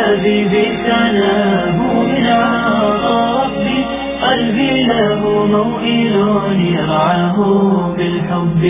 حبيبي سلام من ربي قلبي له موئل يرعاه بالحب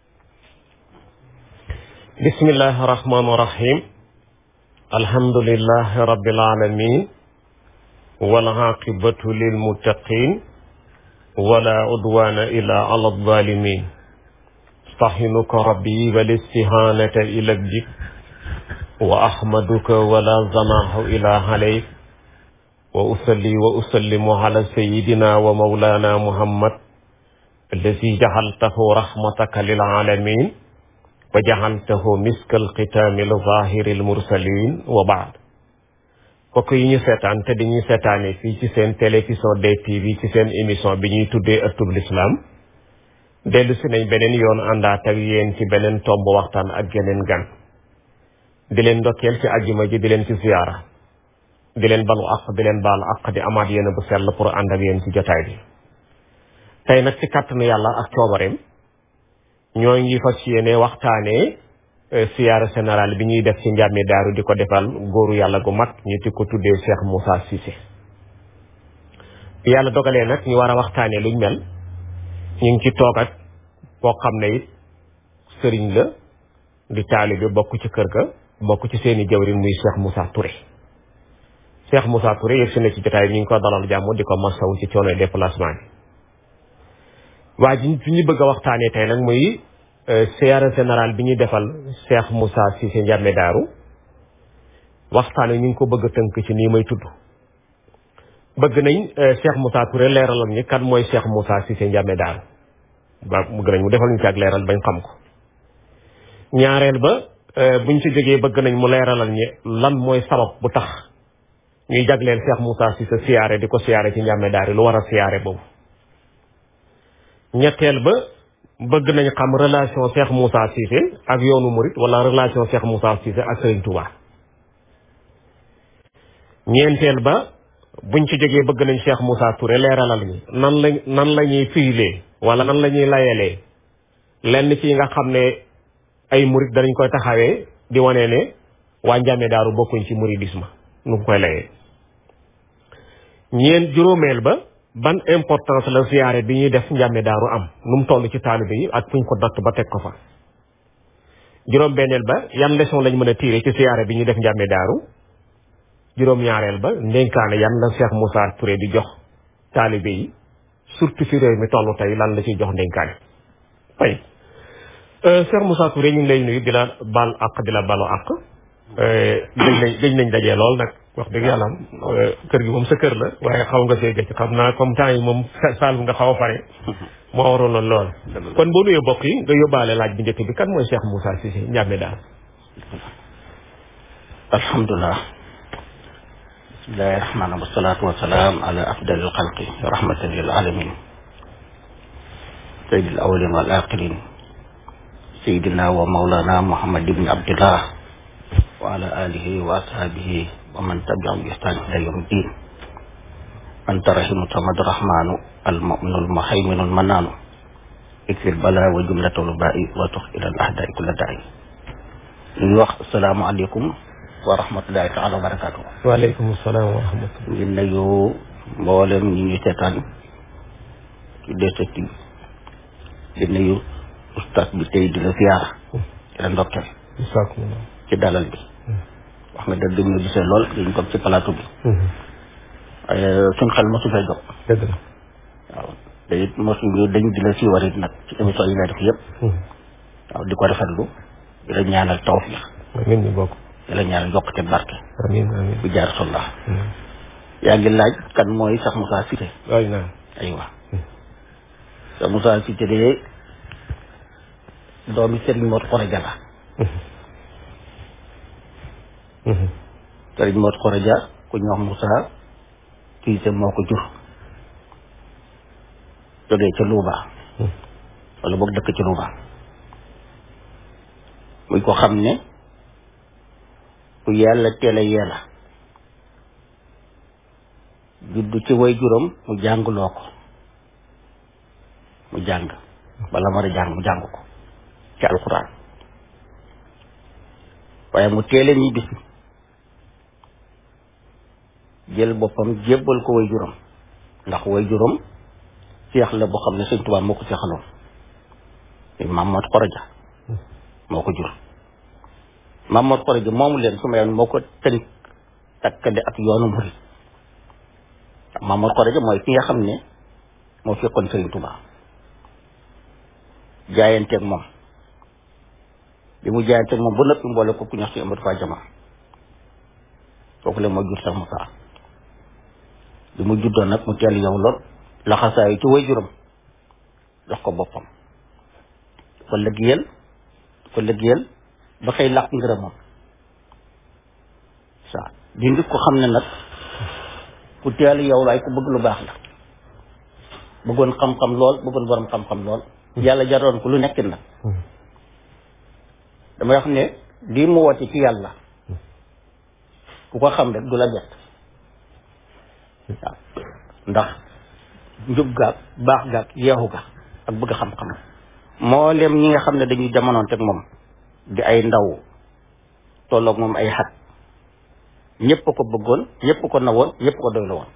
بسم الله الرحمن الرحيم الحمد لله رب العالمين والعاقبة للمتقين ولا عدوان إلا على الظالمين استحنك ربي والاستهانة إلى الجب وأحمدك ولا زناه إلى عليك وأصلي وأسلم على سيدنا ومولانا محمد الذي جعلته رحمتك للعالمين وجعلته مسك الختام الظاهر المرسلين وبعد mbokk yi ñu seetaan te di ñu seetaane fii ci seen télévision DTV ci seen émission bi ñuy tuddee ëttub lislaam dellu si nañ beneen yoon àndaat ak yéen ci beneen tomb waxtaan ak geneen gan di leen ndokkeel ci ajjuma ji di leen ci ziyaara di leen balu àq di leen baal àq di amaat yéen bu sell pour ànd ak yéen ci jotaay bi tey nag ci kàttanu yàlla ak coobareem ñoo ngi fas yéene waxtaanee siyaara général bi ñuy def ci njàmmi daaru di ko defal góoru yàlla gu mag ñu di ko tuddee Cheikh Moussa Cissé bi yàlla dogalee nag ñu war a waxtaanee luñ mel ñu ngi ci toog ak boo xam ne it sëriñ la di taalibe bokk ci kër ga bokk ci seeni jawrin muy Cheikh Moussa Touré Cheikh Moussa Touré yëg si na ci jotaay bi ñu ngi ko dalal jàmm di ko masawu ci coono déplacement bi waa ji fi ñu bëgg a waxtaanee tey nag muy siyaara général bi ñuy defal Cheikh Moussa Cissé Ndiamé Daaru waxtaane ñu ngi ko bëgg a tënk ci nii may tudd bëgg nañ Cheikh Moussa Touré leeralal ñi kan mooy Cheikh Moussa Cissé Ndiamé Daaru ba bëgg nañ mu defal ñu ci ak leeral bañ xam ko ñaareel ba buñ ci jógee bëgg nañ mu leeralal ñi lan mooy sabab bu tax ñuy jagleel Cheikh Moussa Cissé siyaare di ko siyaare ci Ndiamé Daaru lu war a siyaare boobu ñetteel ba bëgg nañ xam relation Cheikh Moussa Cissé ak yoonu Mouride wala relation Cheikh Moussa Cissé ak Serigne Touba ñeenteel ba buñ ci jógee bëgg nañ Cheikh Moussa Touré leeralal ñi nan la nan la ñuy fiilee wala nan la ñuy layalee lenn ci nga xam ne ay Mouride danañ koy taxawee di wane ne waa Ndiamé Daaru bokkuñ ci mouridisme nu ngi koy layee ñeent juróomeel ba ban importance la siyaare bi ñuy def njàmme daaru am nu mu toll ci taalibe yi ak fuñ ko datt ba teg ko fa juróom benneel ba yan leçon lañ mën a tiire ci siyaare bi ñuy def njàmme daaru juróom ñaareel ba ndénkaane yan la Cheikh Moussa Touré di jox taalibe yi surtout fi réew mi toll tey lan la ciy jox ndénkaane fay Cheikh Moussa Touré ñu ngi lay nuyu di la baal àq di la balu àq dañ nañ dañ nañ dajee lool nag wax dëgg yàlla kër gi moom sa kër la waaye xaw nga see gëcc xam naa comme temps yi moom saal nga xaw a pare moo waroon lool lool kon boo nuyoo bokk yi nga yóbbaale laaj bi njëkk bi kan mooy Cheikh Moussa Cissé Ndiamé Daaru alhamdulilah bismillahi rahmaani wasalaatu wasalaam ala afdalil xalqi rahmatan lil alamin sayyidil awwalin wal axirin sayyidina wa mawlana muhammad ibn abdillah wa ala alihi wa ashabihi wa man tabi'ahum bi ihsan ila yawmi din anta rahimu samad rahmanu almuminu almuhayminu almananu ikfir bala wa jumlatul ba'i wa tux ila al ahdai kulla da'i ñu ngi wax asalaamaaleykum wa rahmatullahi taala wa barakatuh waaleykum salaam wa rahmatullah ngi nuyu mboolem ñi ñu seetaan ci DTV di nuyu ustaas bi tey di la ziyaara di la ndokkeel ci dalal bi wax nga dëgg ñu gisee lool dañ toog ci plateau bi waaye suñ xel mosu fee jóg dëgg la waaw te it mosu dañ di la siiwar it nag ci émission yi ngay def yëpp waaw di ko rafetlu di la ñaanal tawfiq amiin ñu bokk di la ñaanal yokkute barke amiin amiin bu jaar sollah yaa ngi laaj kan mooy Cheikh Moussa Cissé waay naa aywa Cheikh Moussa Cissé de doomi Serigne Mor Khoreja la Serigne Mor Khoreja ku ñu wax Moussa Cissé moo ko jur jógee ca Louba wala boog dëkk ci Louba muy ko xam ne ku yàlla teel a yee la juddu ci way juróom mu jàngloo ko mu jàng bala mar a jàng mu jàng ko ci alxuraan waaye mu teel a ñibbisi jël boppam jébbal ko way juróom ndax way juróom seex la boo xam ne sëñ Tuubaa moo ko seexaloon maam Mor Xoroja moo ko jur maam Mor Xoroja moomu leen su ma yoon moo ko tënk takkale ak yoonu murid maam Mor Xoroja mooy ki nga xam ne moo fekkoon sëñ Tuubaa jaayanteeg moom bi mu jaayanteeg moom ba nëpp mboole ko ku ñax si Amadou Fa Jama kooku la moo jur sax mu saa bi mu juddoo nag mu teel yow lool laxasaayu ci way juróom jox ko boppam ko liggéeyal ko liggéeyal ba xëy làq ngërëmam saa di nit ko xam ne nag ku teel yow laay ku bëgg lu baax la bëggoon xam-xam lool bëggoon borom xam-xam lool yàlla jaroon ko lu nekk nag damay wax ne lii mu woote ci yàlla ku ko xam rek du la bett waaw ndax njub gaag baax gaag yeexu ga ak bëgg xam-xam mboolem ñi nga xam ne dañuy jamonoon teg moom di ay ndaw tolloog moom ay xat ñëpp ko bëggoon ñëpp ko nawoon ñëpp ko doy la woon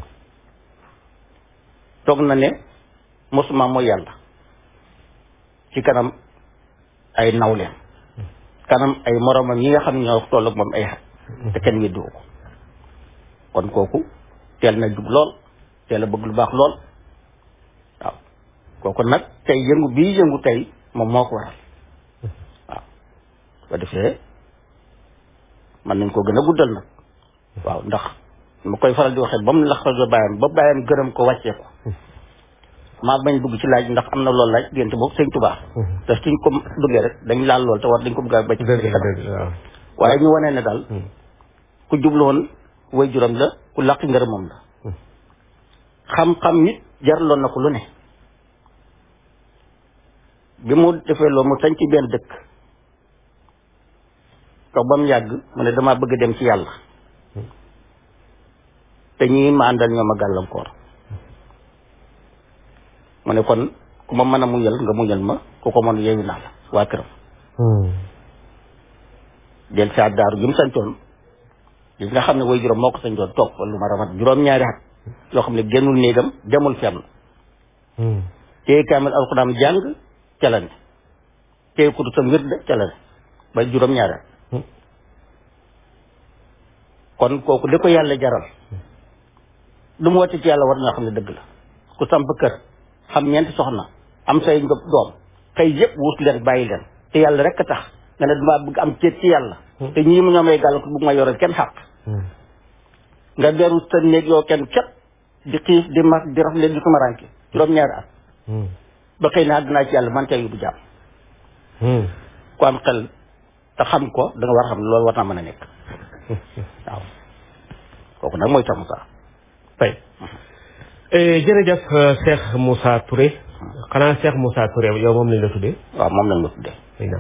toog na ne mosuma mooy yàlla ci kanam ay nawleem kanam ay moromam yi nga xam ne ñoo tolloog moom ay xat te kenn weddiwu ko kon kooku teel na jub lool teel a bëgg lu baax lool waaw kooku nag tey yëngu bii yëngu tey moom moo ko waral waaw ba defee mën nañ ko gën a guddal nag waaw ndax ma koy faral di waxee ba mu lax ba bàyyam ba bàyyam gërëm ko wàccee ko maa bañ dugg ci laaj ndax am na loolu laaj diggante boobu sëñ Tuubaa te suñ ko duggee rek dañ laal lool te war dañ ko bëgg a ba ci waaye ñu wanee ne daal ku jublu woon way juram la ku làqi ngërëmam la xam-xam nit jaraloon na ko lu ne bi mu defee loolu mu sañ ci benn dëkk toog ba mu yàgg mu ne damaa bëgg dem ci yàlla te ñii ma àndal ñoo ma gàllankoor mu ne kon ku ma mën a muñal nga muñal ma ku ko mën yeewu naa la waa këram del saa daaru gi mu santoon gis nga xam ne way juróom moo ko santoon toog fa lu ma ramat juróom-ñaari at yoo xam ne génnul néegam demul fenn téye kaamil alxuraan jàng ca la ne téye kutu sam wird ca la ne ba juróom-ñaari at kon kooku li ko yàlla jaral lu mu wàcc ci yàlla war ñoo xam ne dëgg la ku samp kër xam ñeenti soxna am say ngëb doom xëy yëpp wut leen bàyyi leen te yàlla rek a tax nga ne damaa bëgg am ceet ci yàlla te ñii mu ñoom ay gàll ko bëgg ma yoral kenn xàq nga beru sa néeg yoo kenn ket di xiif di mag di rafle di tumaranke juróom-ñaari at ba xëy na àddinaa ci yàlla man tey bu jàmm ku am xel te xam ko da nga war a xam ne loolu war naa mën a nekk waaw kooku nag mooy Cheikh Moussa tey jërëjëf Cheikh Moussa Touré xanaa Cheikh Moussa Touré yow moom lañ la tuddee waaw moom lañ la tuddee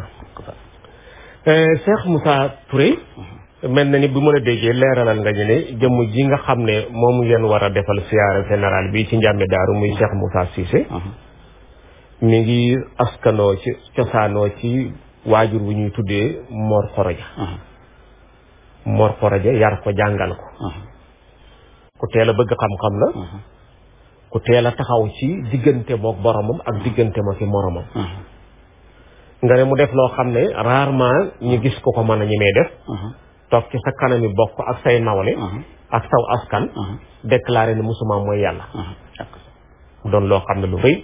Cheikh Moussa Touré mel na ni bu mën a déggee leeralal nga ñu ne jëmm ji nga xam ne moom ngeen war a defal siyaare général bi ci njàmbe daaru muy Cheikh Moussa Cissé mi ngi askanoo ci cosaanoo ci waajur wu ñuy tuddee Mor Xoroja Mor Xoroja yar ko jàngal ko ku teel a bëgg xam-xam la ku teel a taxaw ci diggante mook boromam ak diggante ma ki moromam nga ne mu def loo xam ne rarement ñu gis ko ko mën a ñemee def toog ci sa kanami bokk ak say nawle ak saw askan déclaré ne musuma mooy yàlla mu doon loo xam ne lu rëy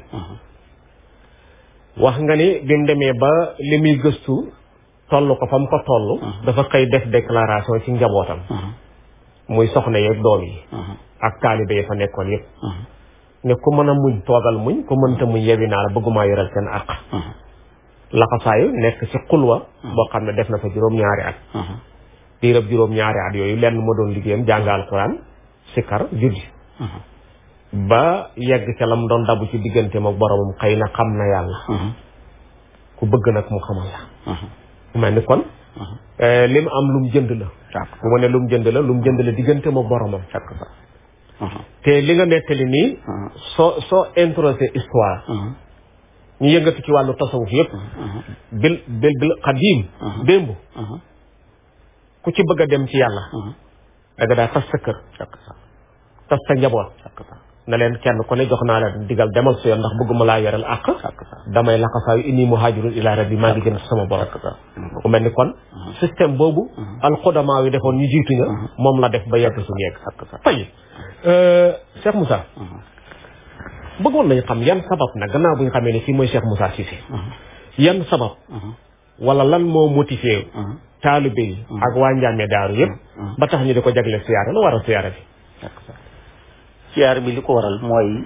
wax nga ni bi mu demee ba li muy gëstu toll ko fa mu ko toll dafa xëy def déclaration ci njabootam muy soxna yeeg doom yi ak taalibe yi fa nekkoon yépp ne ku mën a muñ toogal muñ ku mënta muñ yewi naa la bëggumaa yoral seen àq laxasaayu nekk ci xulwa boo xam ne def na fa juróom-ñaari at diirab juróom-ñaari at yooyu lenn ma doon liggéeyam jàng alxuraan sikar julli ba yegg ca la mu doon dabu ci diggante ma boromam xëy na xam na yàlla ku bëgg nag mu xamal la mu mel ni kon li mu am lu mu jënd la bu ma ne lu mu jënd la lu mu jënd la diggante ma boromam te li nga nettali nii soo soo introsé histoire ñu yëngatu ci wàllu tasawuf yëpp bil bil bil xadiim démb ku ci bëgg a dem ci yàlla da nga daa tas sa kër tas sa njaboot ne leen kenn ku ne jox naa la digal demal sa yoon ndax bëgguma laa yoral àq damay laxasaayu inni muhaajirun ila rabbi maa ngi jëm ci sama borom mu mel ni kon système boobu alxudamaa yi defoon ñu jiitu ña moom la def ba yegg suñu yegg tey Cheikh Moussa bëggoon nañu xam yan sabab nag gannaaw bu ñu xamee ne fii mooy Cheikh Moussa Cissé yan sabab wala lan moo motivé taalibe yi ak waa Njàmme Daaru yëpp ba tax ñu di ko jagle siyaara lu waral siyaara bi siyaar bi li ko waral mooy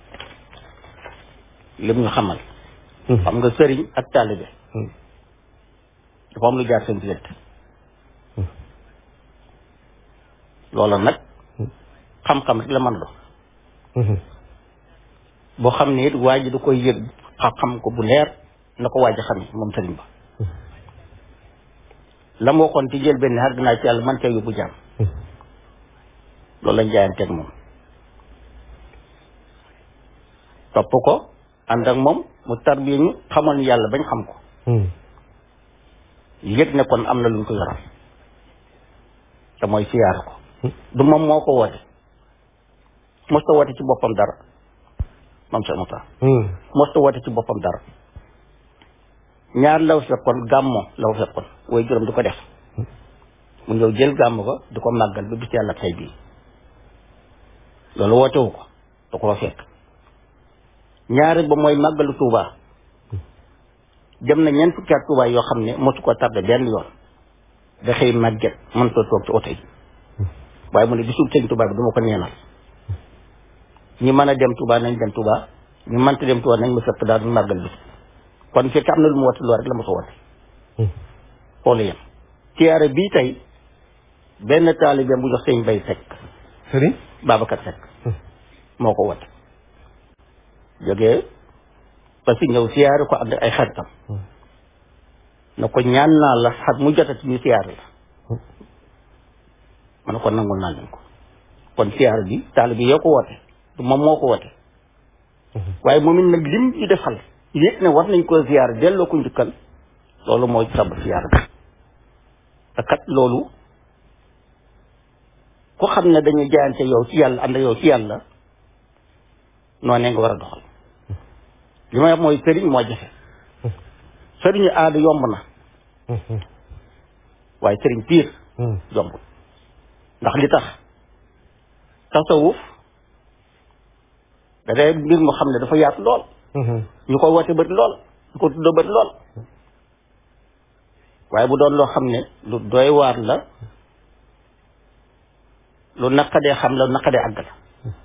lim ñu xamal xam nga sëriñ ak taalibe dafa am lu jaar seen diggante loola nag xam-xam rek la mën do boo xam ne it waa ji da koy yëg xam ko bu leer na ko waaj a xam moom sëriñ ba la ma waxoon ci jël benn xar dinaa ci yàlla man cee yóbbu jaam loolu lañ jaayanteeg moom topp ko ànd ak moom mu tarbiya ñu xamoon yàlla bañ xam ko yëg ne kon am na luñ ko yoral te mooy siyaar ko du moom moo ko woote mosta woote ci boppam dara moom sa muta mosta woote ci boppam dara ñaar law fekkoon gàmmo law fekkoon way juróom di ko def mu ñëw jël gàmm ko di ko màggal ba bis yàlla tey bii loolu wootewu ko da koo fekk ñaari ba mooy màggalu Touba dem na ñeent fukki at Touba yoo xam ne mosu ko tardé benn yoon da xëy màgget mënta toog ci oto yi waaye mu ne bisul sëñ Touba bi du ma ko neenal ñi mën a dem Touba nañ dem Touba ñu mënta dem Touba nañ ma fekk daal du màggal bi kon fekk am na lu mu woote loolu rek la ma ko woote xoolu yem siyaare bii tey benn taalibe bu jox sëñ Bay Seck sëriñ Babacar Seck moo ko woote jógee parce que ñëw siyaare ko ànd ay xaritam na ko ñaan naa la xat mu jotati ñu siyaare la ma ne ko nangul naa leen ko kon siyaare bi taalibe bi yoo ko woote du moom moo ko woote waaye moom it nag lim ñu defal yéeg ne war nañ ko siyaare delloo ko njukkal loolu mooy sabab siyaare bi te kat loolu ku xam ne dañuy jaayante yow ci yàlla ànd yow ci yàlla noonee nga war a doxal li may wax mooy sëriñ moo jafe sëriñu aada yomb na waaye sëriñ piir yombul ndax li tax tasawuf da day mbir mu xam ne dafa yaatu lool ñu koy woote bëri lool ñu ko tuddoo bëri lool waaye bu doon loo xam ne lu doy waar la lu naqadee xam la lu naqadee àgg la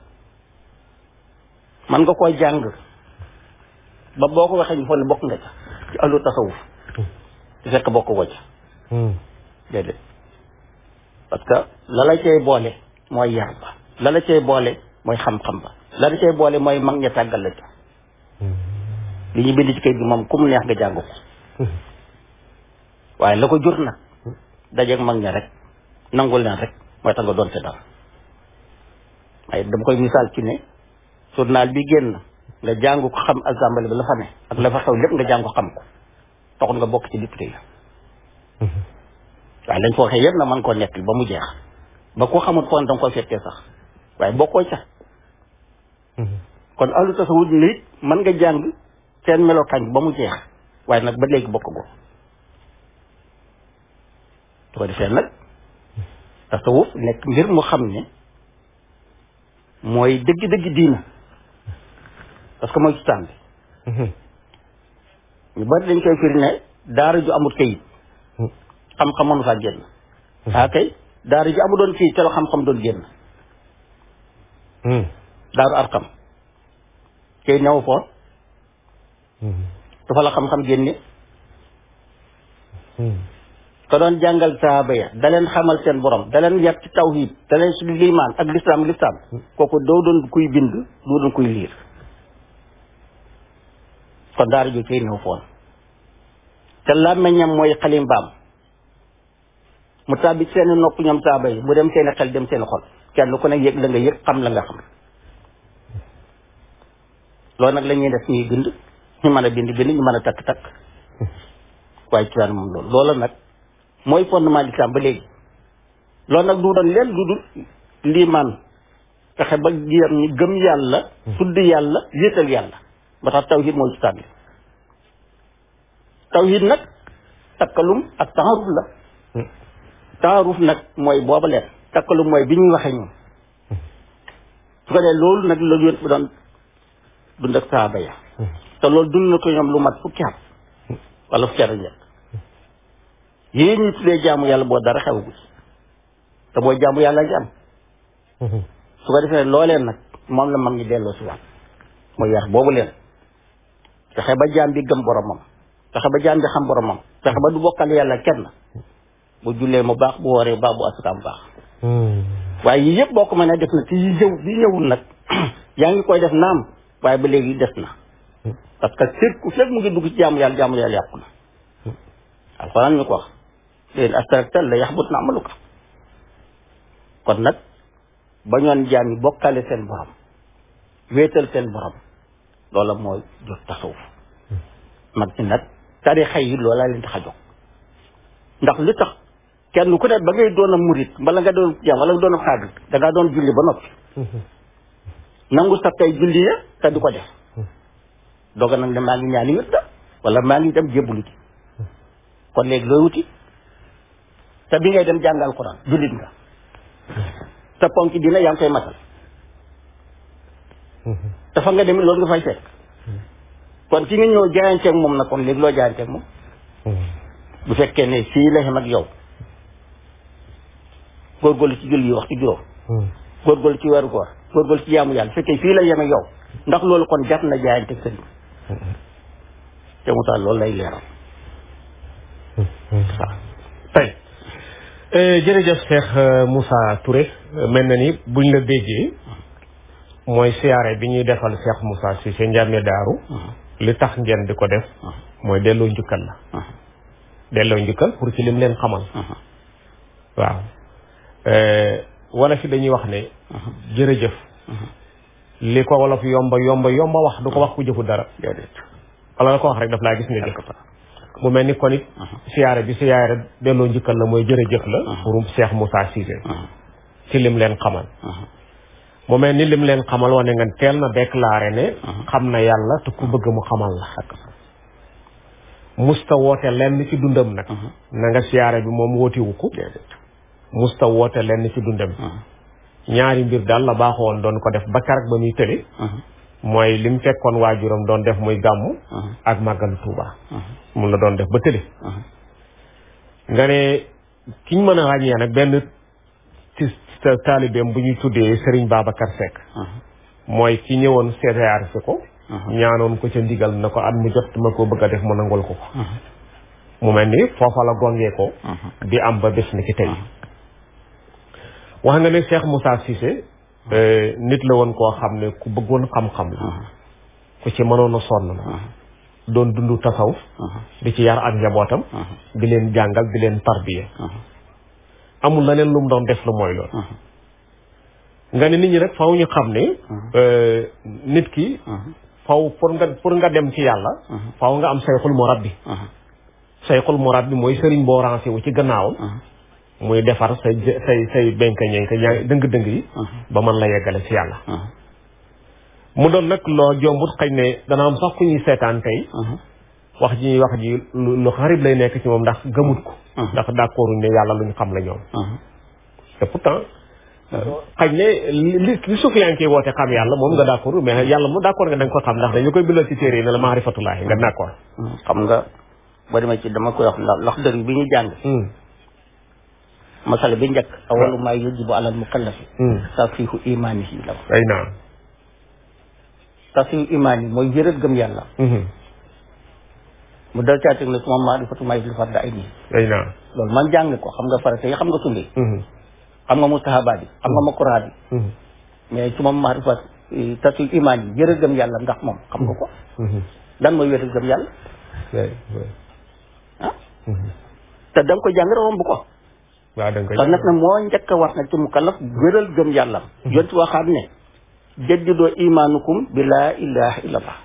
man nga koy jàng ba boo ko waxee ñu foog ne bokk nga ca ci àllu tasawuf te fekk bokk ko ca déedéet parce que la la cay boole mooy yar ba la la cay boole mooy xam-xam ba la la cay boole mooy mag ña tàggal la ca li ñu bind ci kayit bi moom ku mu neex nga jàng ko waaye la ko jur nag dajeeg mag ña rek nangul leen rek mooy tax nga doon te dara waaye dama koy misaal ci ne journal bi génn nga jàng ko xam assemblée bi la fa ne ak la fa xew lépp nga jàng ko xam ko taxul nga bokk ci député yi waaye lañ fa waxee yëpp na mën koo nekk ba mu jeex ba ko xamul foon danga koy fekkee sax waaye bokkoo ca kon ahlu tasawuf nit mën nga jàng seen melokaan ba mu jeex waaye nag ba léegi bokk go su ko defee nag tasawuf nekk mbir mu xam ne mooy dëgg-dëgg diina parce que mooy cosaan bi ñu bari dañ koy firi ne daara ju amut kayit xam-xam mënu faa génn ah kay daara ju amu doon kayit te la xam-xam doon génn daaru arkam kay new foon dafa la xam-xam génne ka doon jàngal saaba ya da leen xamal seen borom da leen yar ci tawhid da leen si liimaan ak lislaam lislaam kooku doo doon kuy bind doo doon kuy liir kon daara ju cay néew foon te làmmeñam mooy xalimbaam mu tàbbi seeni nopp ñoom saaba yi mu dem seeni xel dem seeni xol kenn ku ne yëg la nga yëg xam la nga xam loolu nag la ñuy def ñuy bind ñu mën a bind bind ñu mën a takk takk waaye ci moom loolu loola nag mooy fondement l'islam ba léegi loolu nag du doon leen lu dul liimaan fexe ba jéem ñi gëm yàlla tudd yàlla yéetal yàlla ba tax tawhid mooy ci tànn tawhid nag takkalum ak taaruf la taaruf nag mooy booba leen takkalum mooy bi ñuy waxee ñoom su ko dee loolu nag la yónent bi doon dund ak saaba ya te loolu dund na ko ñoom lu mat fukki at wala fukki at ak ñett yii ñu tuddee jaamu yàlla boo dara xewagu ci te boo jaamu yàlla ngi am su ko defee looleen nag moom la mag ñi delloo si waat mooy yar boobu leen fexe ba jaam bi gëm boromam fexe ba jaam bi xam boromam fexe ba du bokkal yàlla kenn bu jullee mu baax bu wooree baax bu asakaam baax waaye yii yëpp boo ko mënee def na ci yi ñëw bi ñëwul nag yaa ngi koy def naam waaye ba léegi des na parce que fépp ku fépp mu ngi dugg ci jaamu yàlla jaamu yàlla yàqu na alxuraan ñu ko wax léegi astaraktal la yaxbut na amalu ko kon nag ba ñoon jaam yi bokkale seen borom wéetal seen borom loola mooy jot tasawuf mag ñi nag tarixa yi loola leen tax a jóg ndax li tax kenn ku ne ba ngay doon a murit mbala nga doon jaam wala nga doon a xaadir da ngaa doon julli ba noppi nangu sa tey julli ya te di ko def doga nag ne maa ngi ñaani wét da wala maa ngi dem jébbalu ci kon léegi looy wuti te bi ngay dem jàng alquran jullit nga te ponk dina yaa ngi koy matal te fa nga demit loolu nga fay fekk kon ki nga ñëw jaayanteeg moom nag kon léegi loo jaayanteeg moom bu fekkee ne fii la xem ak yow góorgóorlu ci julli yi waxtu juróom góorgóorlu ci weeru koor góorgóorlu ci jaamu yàlla fekkee fii la yem ak yow ndax loolu kon jar na jaayanteeg sëriñ te mu taal loolu lay leeral waaw tey jërëjëf Cheikh Moussa Touré mel na ni buñ la déggee mooy siyaare bi ñuy defal Cheikh Moussa Cissé Ndiamé Daaru li tax ngeen di ko def mooy delloo njukkal la delloo njukkal pour ci lim leen xamal waaw wala fi dañuy wax ne jërëjëf li ko wolof yomba yomba yomba wax du ko wax ku jëfu dara wala la ko wax rek daf laa gis nga jëf mu mel ni kon it siyaare bi siyaare delloo njukkal la mooy jërëjëf la pour Cheikh Moussa Cissé ci lim leen xamal mu mel ni lim leen xamal wane nga teel na déclaré ne xam na yàlla te ku bëgg mu xamal la musta woote lenn ci dundam nag na nga siyaare bi moom wootiwu ko musta woote lenn ci dundam ñaari mbir daal la baaxoon doon ko def ba karak ba muy tële mooy lim fekkoon waajuram doon def muy gàmmu ak màggalu Tuuba mun la doon def ba tële nga ne kiñ mën a ràññee nag benn ci taalibeem bu ñuy tuddee Serigne Babacar Seck mooy ki ñëwoon seetaar si ko ñaanoon ko ca ndigal na ko at mu jot ma ko bëgg a def mu nangul ko ko mu mel ni foofa la gongee ko di am ba bés ni ki tey wax nga ne Cheikh Moussa Cissé nit la woon koo xam ne ku bëggoon xam-xam la ku ci mënoon a sonn la doon dund tasawuf di ci yar ak njabootam di leen jàngal di leen tarbiya amul leneen lu mu doon def lu mooy loolu nga ne nit ñi rek faw ñu xam ne nit ki faw pour nga pour nga dem ci yàlla faw nga am sayxul murabbi sayxul murabbi mooy sëriñ boo rancé wu ci gannaawam muy defar say say say benka ñenka ñaa dëng-dëng yi ba mën la yeggale ci yàlla mu doon nag loo jombut xëy ne dana am sax ku ñuy seetaan tey wax ji ñuy wax ji lu xarib lay nekk ci moom ndax gëmut ko ndax d'accord ne yàlla lu ñu xam la ñoom te pourtant xëy ne li li sufiyanke woote xam yàlla moom nga d'accord mais yàlla mu d'accord nga da nga ko xam ndax dañu koy bindal ci téere yi ne la maarifatulaahi nga d'accord xam nga ba demee ci dama koy wax ndax ndax dër bi ñu jàng masala bi njëkk awalu maa yajibu alal mukallafi tasfihu imaanihi la ay naam tasfihu imaan yi mooy wéral gëm yàlla mu dal caa teg ne suma maarifatu maa yajlu farda ay nii ay naam loolu man jàng ko xam nga farata yi xam nga sunni xam nga mustahabaat yi xam nga makuraat yi mais suma maarifat tasfihu imaan yi wéral gëm yàlla ndax moom xam nga ko lan mooy wéral gëm yàlla ah te da nga ko jàng romb ko waaw da nga koy kon nag nag moo njëkk a war nag ci mukallaf wéral gëm yàllam yonti waxaat ne jaddidoo imaanukum bi laa ilaha illallah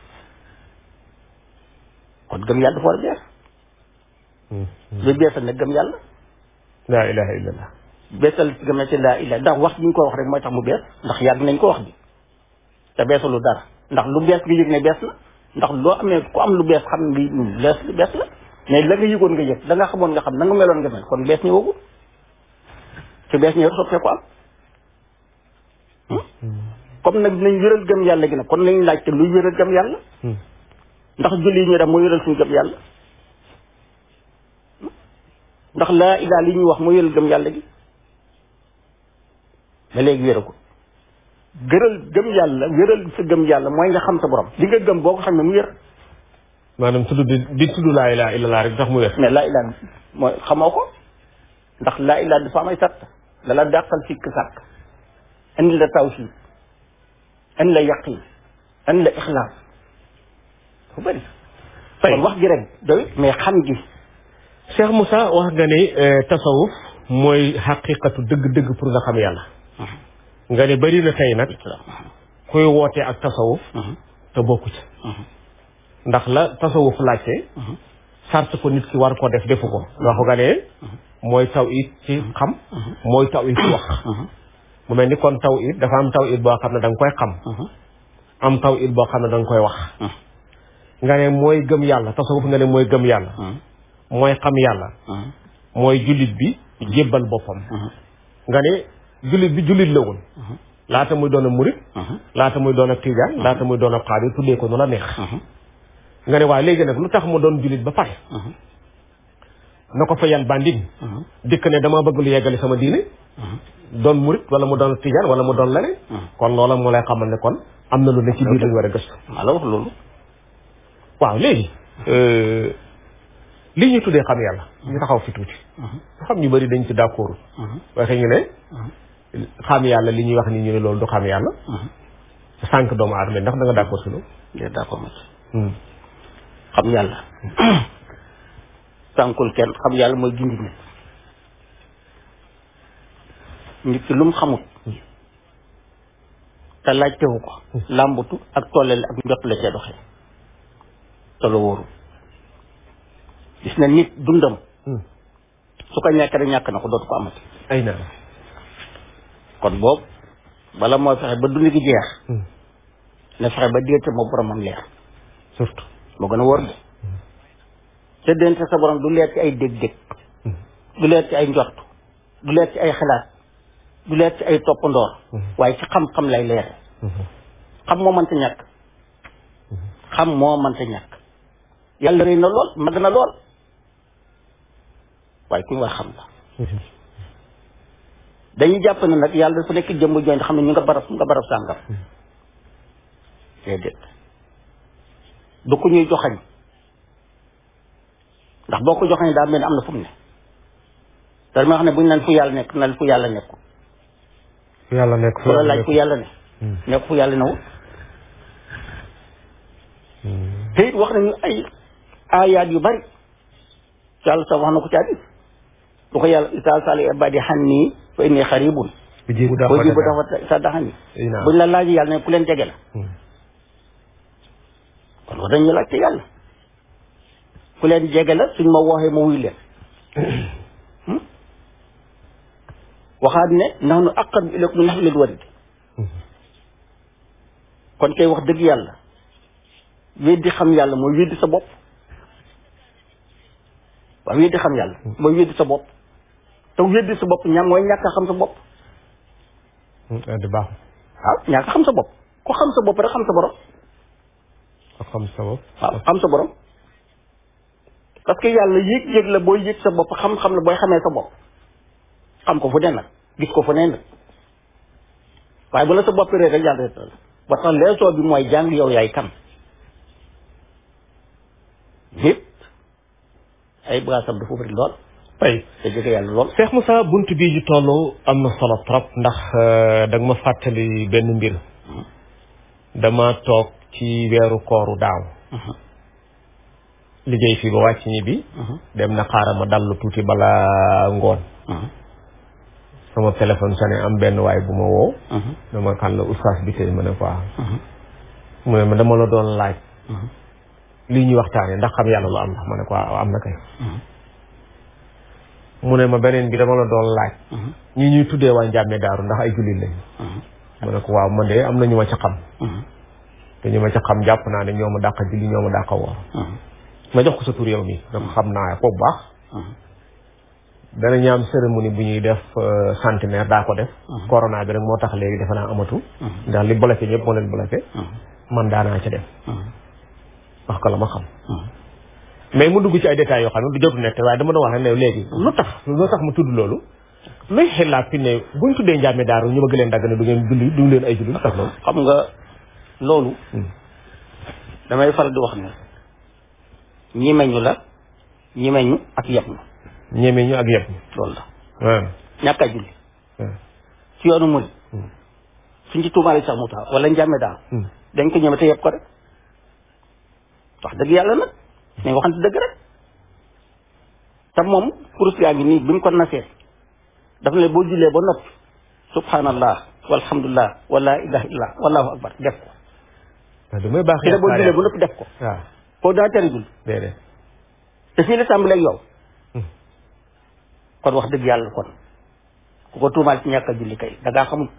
kon gëm yàlla dafa war a bees lu beesal nag gëm yàlla laa ilaha illallah beesal ci gëm ci laa illa ndax wax bi ñu ko wax rek mooy tax mu bees ndax yàgg nañ ko wax bi te beesalu dara ndax lu bees nga yëg ne bees na ndax loo amee ku am lu bees xam ne lu bees lu bees la mais la nga yëgoon nga yëg da nga xamoon nga xam na nga meloon nga mel kon bees ñëwagul te bees ñëw soppee ko am comme nag dinañ wéral gëm yàlla gi nag kon lañ laajte luy wéral gëm yàlla ndax julli yi ñu def mooy wéral suñu gëm yàlla ndax laa ilaa li ñuy wax mooy wéral gëm yàlla gi ba léegi wéra ko gëral gëm yàlla wéral sa gëm yàlla mooy nga xam sa borom li nga gëm boo ko xam ne mu wér maanaam tudd di di tudd laa ilaaha illallaah rek tax mu wér mais laa ilaa mooy xamoo ko ndax laa ilaa dafa am ay sàtt dala dàqal sikk sàkk indi la tawhiid indi la yaqin indi la ixlaas dafa bëri Tey. kon wax gi rek doy mais xam gi Cheikh Moussa wax nga ni tasawuf mooy xaqiqatu dëgg-dëgg pour nga xam yàlla nga ne bari na tey nag kuy wootee ak tasawuf te bokku ci ndax la tasawuf laajte sart ko nit ki war ko def defu ko wax nga ne mooy taw it ci xam mooy taw it ci wax mu mel ni kon taw it dafa am taw it boo xam ne da nga koy xam am taw it boo xam ne da nga koy wax nga ne mooy gëm yàlla tasawuf nga ne mooy gëm yàlla mooy xam yàlla mooy jullit bi jébbal boppam nga ne jullit bi jullit la woon laata muy doon a murit laata muy doon a tijaan laata muy doon a xaadir tuddee ko nu la neex nga ne waaye léegi nag lu tax mu doon jullit ba pare na ko fa yan bandin dikk ne dama bëgg lu yeggale sama diine doon murit wala mu doon tijaan wala mu doon leneen kon loola moo lay xamal ne kon am na lu ne ci biir lañu war a gëstu maa la wax loolu waaw léegi li ñuy tuddee xam yàlla ñu taxaw fi tuuti xam ñu bëri dañ ci d'accord waxe ñu ne xam yàlla li ñuy wax ni ñu ne loolu du xam yàlla sànq doomu aadama ndax da nga d'accord si loolu de d'accord ma ci xam yàlla sànkul kenn xam yàlla mooy gindi nit nit ki lu mu xamut te laajtewu ko làmbutu ak tollale ak njot la cee doxee te la wóoru gis na nit dundam su ko ñàkk rek ñàkk na ko dootu ko amati ay naa kon boobu bala mooy fexe ba dund gi jeex na fexe ba diggante moo boromam leer surtout moo gën a wóor de te dente sa borom du leer ci ay dég-dég du leer ci ay njort du leer ci ay xalaat du leer ci ay toppandoor waaye ci xam-xam lay leere xam moo mënta ñàkk xam moo mënta ñàkk yàlla rëy na lool mag na lool waaye ku ñu war xam la dañuy jàpp ne nag yàlla dafa nekk jëmm jooñ xam ne ñu nga barab nga barab sàngam déedéet du ku ñuy joxañ ndax boo ko joxañ daa mel ni am na fu mu ne te dama xam ne buñ naan fu yàlla nekk na fu yàlla nekkul fu yàlla nekk fu la laaj fu yàlla ne nekk fu yàlla newul te it wax nañu ay aayaat yu bari yàlla sax wax na ko ci hadis lu ko yàlla isa sali ibadi xanni fa inni xaribun bu jibu daa boo jibu dafa sa daxani Ay naam. buñ la laaj yàlla ne ku leen jege la kon wax dañu laajte yàlla ku leen jege la suñ ma waxee ma wuy leen waxaat ne nahnu aqrabu ilaykum min hablil warid kon kay wax dëgg yàlla weddi xam yàlla mooy weddi sa bopp waaw weddi xam yàlla mooy weddi sa bopp te weddi sa bopp ña mooy ñàkk a xam sa bopp di baax waaw ñàkk a xam sa bopp ku xam sa bopp rek xam sa borom ak xam sa bopp waaw xam sa borom parce que yàlla yëg-yëg la booy yëg sa bopp xam-xam la booy xamee sa bopp xam ko fu ne nag gis ko fu ne nag waaye bu la sa bopp réer rek yàlla réer la ba tax leesoo bi mooy jàng yow yaay kan yëpp ay bagaasam dafa bëri lool tey te jege yàlla lool Cheikh Moussa bunt bii ñu toll am na solo trop ndax da nga ma fàttali benn mbir dama toog ci weeru kooru daaw liggéey fii ba wàcc ñi bi dem na xaaral ma dallu tuuti bala ngoon sama téléphone sonné am benn waay bu ma woo dama kan la oustaz bi tey ma ne ko waaw mu ne ma dama la doon laaj lii ñuy waxtaane ndax xam yàlla lu am la ma ne ko waaw am na kay mu ne ma beneen bi dama la doon laaj ñi ñuy tuddee waa njàmme daaru ndax ay jullit lañu mu ne ko waaw man de am na ñu ma ca xam te ñu ma ca xam jàpp naa ne ñoo ma dàq julli ñoo ma dàq woor ma jox ko sa tur yow mi da ko xam naa ko bu baax dana ñu am cérémonie bu ñuy def centenaire daa ko def corona bi rek moo tax léegi defe naa amatu ndax li bloqué ñëpp moo leen bloqué man daanaa ca dem wax ko la ma xam mais mu dugg ci ay détails yoo xam ne du jotu nekk waaye dama doon wax ne léegi lu tax lu tax mu tudd loolu luy xelaat fi ne buñ tuddee njàmme daaru ñu bëgg leen dagg ne du ngeen julli du leen ay julli lu tax loolu xam nga loolu damay faral di wax ne ñimeñu la ñimeñu ak yeb ñu ñeme ñu ak yëpp loolu la waaw ñàkk a julli ci yoonu murid suñ ci tuumaale sax mu tax wala njàmme daal dañ ko ñeme te yeb ko rek wax dëgg yàlla nag mais waxante dëgg rek te moom kurus yaa ngi nii bi mu ko nasee dafa ne boo jullee ba noppi subhanallah walhamdulillah wala ilaha illallah wallahu akbar def ko waaw damay baax te ne boo jullee ba noppi def ko waaw koo daa tere julli déedéet te fii la tàmbalee ak yow kon wax dëgg yàlla kon ku ko tuumaal ci ñàkk a julli kay da ngaa xamul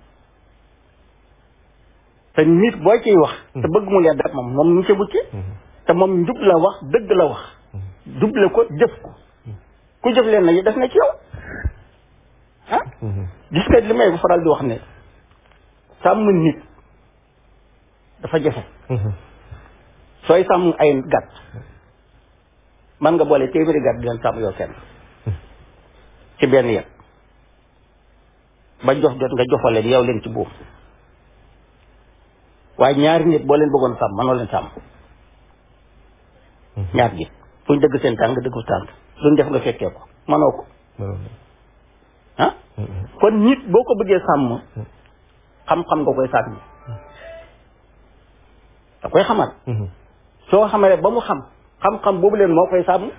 te nit boo ciy wax te bëgg mu leer dara moom moom ñu ca bucce te moom njub la wax dëgg la wax duble ko jëf ko ku jëf leen na yi def na ci yow ah gis nga li may faral di wax ne sàmm nit dafa jafe sooy sàmm ay gàtt man nga boole téeméeri gàtt di leen sàmm yow kenn ci benn yet ba jox jot nga joxal leen yow leen ci buum waaye ñaari nit boo leen bëggoon sàmm mënoo leen sàmm ñaar ji fu ñu dëgg seen tànk nga dëggu tànk luñ def nga fekkee ko mënoo ko ah kon nit boo ko bëggee sàmm xam-xam nga koy sàmm da koy xamal soo xamee ba mu xam xam-xam boobu leen moo koy sàmm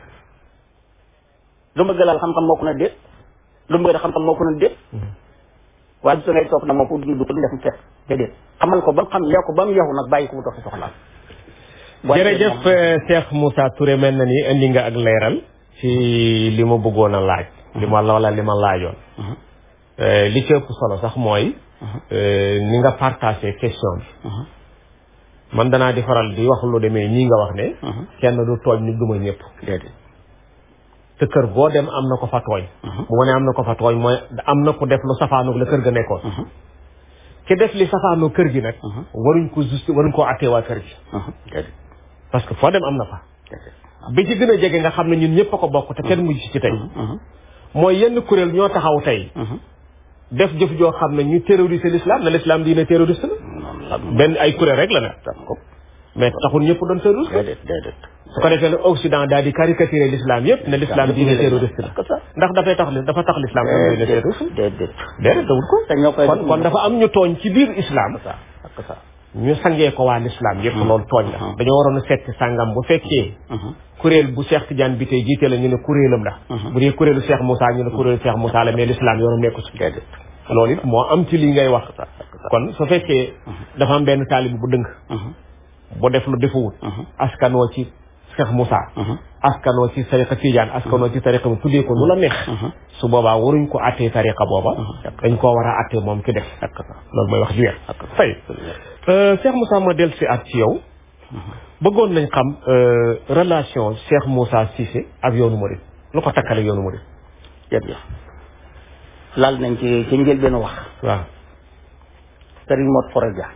lu bëgg laal xam-xam moo ko na déet lu bëgg xam-xam moo ko na déet waaye su ngay toog na moo ko dund du ko def mu fekk déedéet xamal ko ba mu xam lee ko ba mu yeexu nag bàyyi ko mu dox soxlaam jërëjëf Cheikh Moussa Touré mel na ni indi nga ak leeral ci li ma bëggoon a laaj li ma wala li ma laajoon li ci ëpp solo sax mooy ni nga partagé question bi man danaa di faral di wax lu demee nii nga wax ne kenn du tooñ ni duma ñëpp déedéet te kër boo dem am na ko fa tooñ bu ma ne am na ko fa tooñ mooy am na ko def lu safaanoog la kër ga nekkoon ki def li safaanoo kër gi nag waruñ ko juste waruñ koo attee waa kër gi déedéet parce que foo dem am na fa bi ci gën a jege nga xam ne ñun ñëpp a ko bokk te kenn mujj ci tey mooy yenn kuréel ñoo taxaw tey def jëf joo xam ne ñu terroriser l'islam na l'islam diine terroriste la benn ay kuréel rek la nag mais taxul ñëpp doon terroriste déedéet déedéet su ko defee ne Occident daal di caricaturer l'islam yëpp ne l'islam diine terroriste la ndax dafay tax dafa tax l'islam doon diine terroriste déedéet déedéet dawul ko te ñoo koy kon kon dafa am ñu tooñ ci biir islam ak ça ñu sangee ko waa l'islam yëpp loolu tooñ la dañoo waroon a seet sàngam bu fekkee kuréel bu Cheikh Tidiane bi tey jiite la ñu ne kuréelam la bu dee kuréelu Cheikh Moussa ñu ne kuréelu Cheikh Moussa la mais l'islam yoonu nekku ci déedéet loolu it moo am ci li ngay wax kon su fekkee dafa am benn taalibi bu dëng bu def lu defuwut askanoo ci Cheikh Moussa askanoo ci tariqa Tidiane askanoo ci tariqa bu tuddee ko lu la neex su boobaa waruñ ko attee tariqa booba dañ koo war a attee moom ki def loolu mooy wax ju weer fay Cheikh Moussa ma del si at ci yow bëggoon nañ xam relation Cheikh Moussa Cissé ak yoonu Mouride lu ko takkale yoonu Mouride jërëjëf laal nañ ci ci njëlbeen wax waaw Serigne Mot Foroja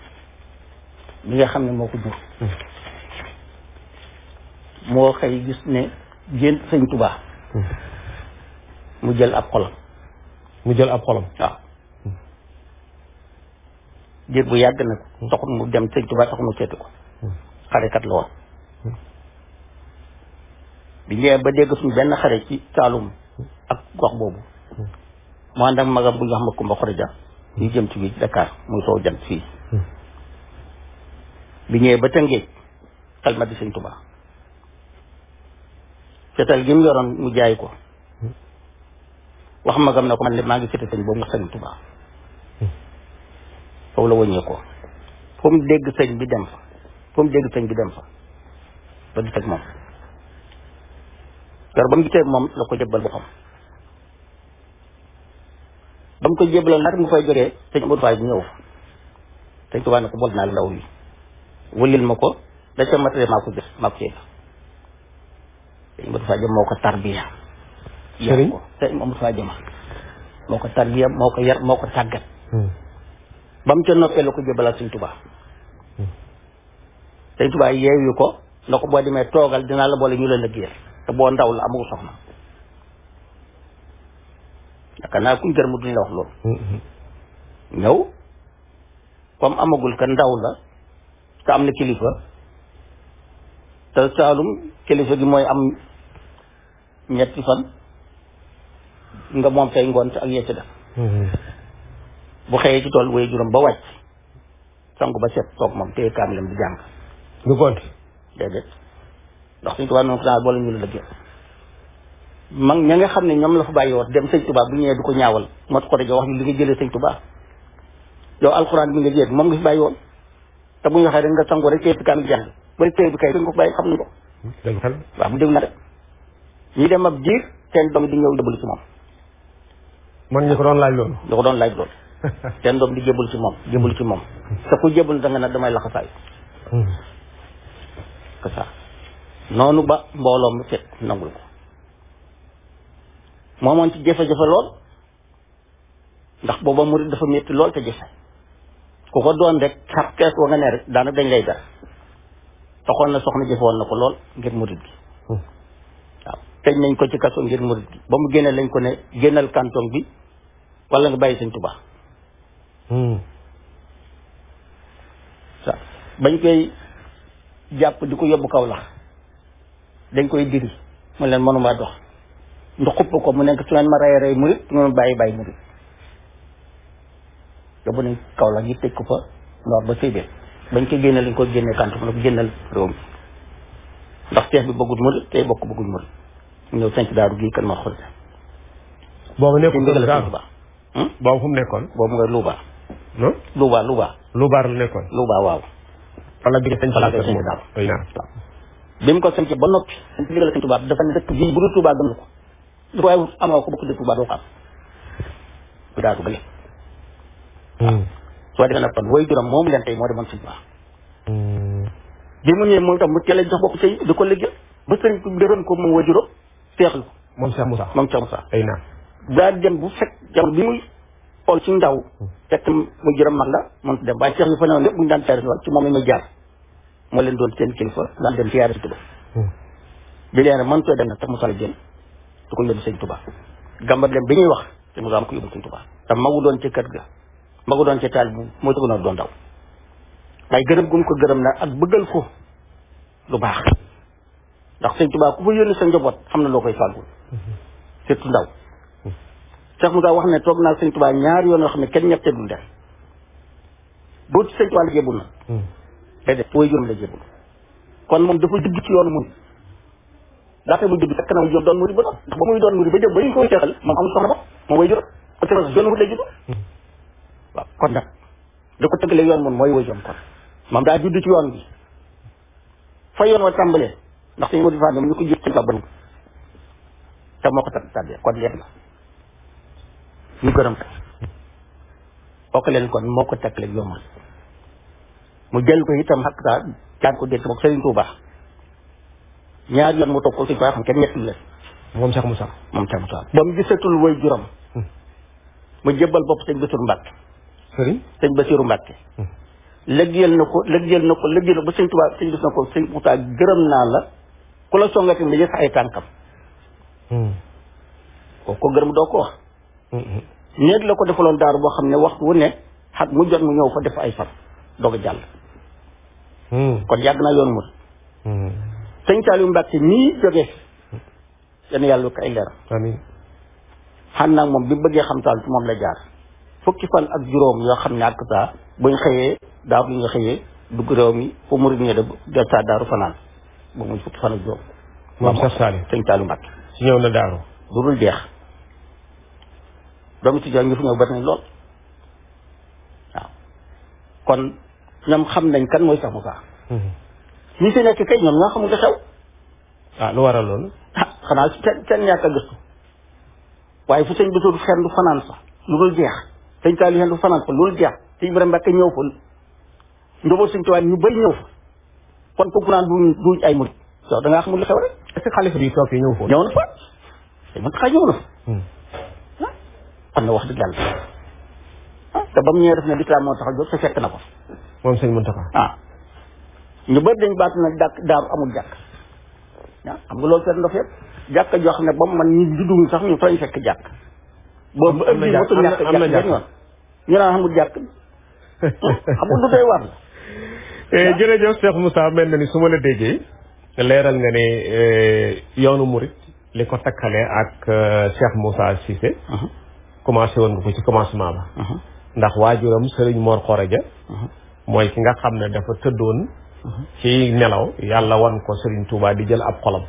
bi nga xam ne moo ko jur moo xëy gis ne gént sëñ Tubaa mu jël ab xolam mu jël ab xolam waaw diir bu yàgg nag taxul mu dem sëñ Tubaa taxul mu seeti ko xarekat la woon bi ñëwee ba dégg suñu benn xare ci Saalum ak gox boobu mu ànd ak magam bu ñu wax ma Kumba Xoroja ñu jëm ci biir Dakar muy soo jant fii bi ñëwee ba Tëngéej xalma di sëñ Tubaa fetal gi mu yoroon mu jaay ko wax magam ne ko man de maa ngi fete sëñ boobu nga sëñ Tubaa foofu la wëññee ko fu mu dégg sëñ bi dem fa fu mu dégg sëñ bi dem fa ba di teg moom yor ba mu gisee moom la ko jëbbal boppam ba mu ko jébaloon laata mu fay jógee sëñ Modou Faye bu ñëw fa sëñ Tuubaa ne ko bool naa la ndaw li wëlil ma ko da ca matériel maa ko jëf maa ko cee sëñ Modou Faye moo ko tarbiya Sëriñ ko sëñ Modou Faye jëma moo ko tarbiya moo ko yar moo ko tàggat ba mu ca noppee la ko jébalaat sëñ Tuubaa sëñ Tuubaa yeewu ko na ko boo demee toogal dinaa la boole ñu la liggéeyal te boo ndaw la amul soxna yaakaar naa kuñ gërëm duñ la wax loolu ñëw comme amagul ka ndaw la te am na kilifa te saalum kilifa gi mooy am ñetti fan nga moom tey ngoon ak yecc def bu xëyee ci tool way juróom ba wàcc sangu ba set toog moom téye kaamilam di jàng du gonti déedéet ndax suñ tubaab noonu ko daal boole ñu la lëggee mag ña nga xam ne ñoom la fa bàyyi woon dem sëñ tubaab bu ñëwee du ko ñaawal moo tax ko dajo wax ñu li nga jëlee sëñ tubaab yow alxuraan bi nga jël moom nga fi bàyyi woon te bu ñu waxee rek nga sangu rek téye kaamil jàng ba téye bi kay dañ ko bàyyi xam nañ ko dëgg xel waaw mu dégg na rek ñi dem ab jiir seen doom di ñëw jëbalu ci moom man ñu ko doon laaj loolu da ko doon laaj loolu seen doom di jébul ci moom jébul ci moom te ku jébul da nga ne damay laxasaay que ça noonu ba mbooloo mu fet nangul ko moomoon ci jafe-jafe lool ndax booba murid dafa métti lool te jafe ku ko doon rek xar kees wa nga ne rek daanaka dañ lay dar taxoon na soxna jëfoon na ko lool ngir murid gi waaw tëj nañ ko ci kaso ngir murid gi ba mu génne lañ ko ne génnal canton bi wala nga bàyyi sëñ Tuubaa sa bañ koy jàpp di ko yóbbu kaw lax dañ koy diri mu leen mënumaa dox ndu xupp ko mu nekk su ngeen ma rey rey murit su ngeen ma bàyyi bàyyi murit yóbbu nañ kaw lax yi tëj ko fa noor ba séybee bañ ko génne lañ ko génne kant mu ne ko génnal réew mi ndax seex bi bëggul murit tey bokk bëggul murit mu ñëw sanc daaru gii kan ma xool boobu ci nekkul ndigal daal sëñ Tuubaa boobu fu mu nekkoon boobu nga Louba non Louba Louba lu baar la nekkoon Louba waaw wala bi nga sañ Fala nga sañ daal. ay naa bi mu ko sanc ba noppi sanc ndigal sëñ Tuubaa dafa ne dëkk bii bu dul Tuubaa gën ko lu waaye amoo ko bokk dëkk Tuubaa doo ko am bu daatu gële soo defee nag kon woy juróom moom leen tey moo demoon sëñ Tuubaa bi mu ñëwee moom tam mu teel a jox bopp sëñ di ko liggéey ba sëñ bi gërëm ko moom woy juróom seexlu ko moom Cheikh Moussa moom Cheikh Moussa ay naa daa dem bu fekk jamono bi muy xool ci ndaw fekk mu juróom mag la mën dem waaye seex yi fa newoon lépp bu ñu daan tari ci moom la ñuy jaar moo leen doon seen kilifa daan dem siyaare si Tuubaa bi leen mën too dem nag te Moussa la jël du ko yóbbu sëñ Tuubaa gambar dem bi ñuy wax te Moussa am ko yóbbu sëñ Tuubaa te magu doon ci kër ga magu doon ci taal bu moo tëgg noonu doon daw waaye gërëm gu mu ko gërëm na ak bëggal ko lu baax ndax sëñ Tuubaa ku fa yónni sa njaboot xam na loo koy fàggul surtout ndaw Cheikh Moussa wax ne toog naa sëñ Tuubaa ñaari yoon yoo xam ne kenn ñett dul def boo ci sëñ Tuubaa la jébul na déedéet way juróom la jébul kon moom dafa judd ci yoonu mun laata muy judd fekk na mu jur doon muri ba ndax ba muy doon muri ba jëm ba ñu koy seexal moom am soxna ba moom way juróom kon te yoonu wut lay judd waaw kon nag da ko tëggalee yoon mun mooy way juróom kon moom daa judd ci yoon bi fa yoon wa tàmbalee ndax suñu wadi faa ñoom ñu ko jur sëñ Tuubaa ba te moo ko tab tàbbee kon leer na ñu gërëm ko bokk leen kon moo ko teg leen yombal mu jël ko itam xaq saa jaan ko dégg moom Serigne Touba ñaar yoon mu toog ko suñ ko xam kenn ñetti leen moom Cheikh Moussa moom tam saa ba mu gisatul way juróom mu jébbal bopp sëñ Bassirou Mbacke sëriñ sëñ Bassirou Mbacke lëggeel na ko lëggeel na ko lëggeel na ba sëñ Touba sëñ bis na ko sëñ Moussa gërëm naa la ku la songati nga yëg ay tànkam koo ko gërëm doo ko wax néeg la ko defaloon daaru boo xam ne waxtu wu ne xat mu jot mu ñëw fa def ay fan doog a jàll kon yàgg naa yoon mut sëñ Saliou Mbacke nii jóge yenn yàlla ko ay leeram amiin xam naa moom bi mu bëggee xam taal ci moom la jaar fukki fan ak juróom yoo xam ne ak saa buñ xëyee daaw bi nga xëyee dugg réew mi fu murid ñe de del saa daaru fanaan ba muy fukki fan ak juróom moom Cheikh Saliou sëñ Saliou Mbacke si ñëw na daaru du dul jeex doomu ci jox ñu fi ñëw bari nañ lool waaw kon ñoom xam nañ kan mooy Cheikh Moussa ñi si nekk kay ñoom ñoo xamul nga xew ah lu waral loolu ah xanaa seen seen ñàkk a gëstu waaye fu sëñ Bassirou xen du fanaan sax lu dul jeex sëñ Saaliw yendu fanaan fa lu dul jeex sëñ Ibrahima Mbàkke ñëw fa njaboot sëñ Tuubaa ñu bëri ñëw fa kon kooku naan du duñ ay murit yow da ngaa xamul li xew rek est-ce que xalifa bi toog yi ñëw foofu ñëw na fa sëñ Muntaxa ñëw na fa xam na wax dëgg yàlla ah te ba mu ñëwee def ne lislaam moo tax a jóg te fekk na ko moom sëñ Muntaxa ah ñu bëri dañ baatu nag dàkk daaru amul jàkk ah xam nga loolu seet ndof yëpp jàkk joo xam ne ba mu man ñu judduwuñ sax ñu fañ fekk jàkk boobu ba am na ëpp jàkk mosul am na- ñàkk am na jàkk jàkk. benn yoon ñu naan amul jàkk xam nga lu doy war la Eh, jërëjëf Cheikh Moussa mel na ni su ma la déggee leeral nga ne eh, yoonu murit li ko takkalee ak eh, Cheikh Moussa Cissé commencé woon nga ko ci commencement ba ndax waajuram Serigne Mor Khoraja mooy ki nga xam ne dafa tëddoon ci nelaw yàlla wan ko Serigne Touba di jël ab xolam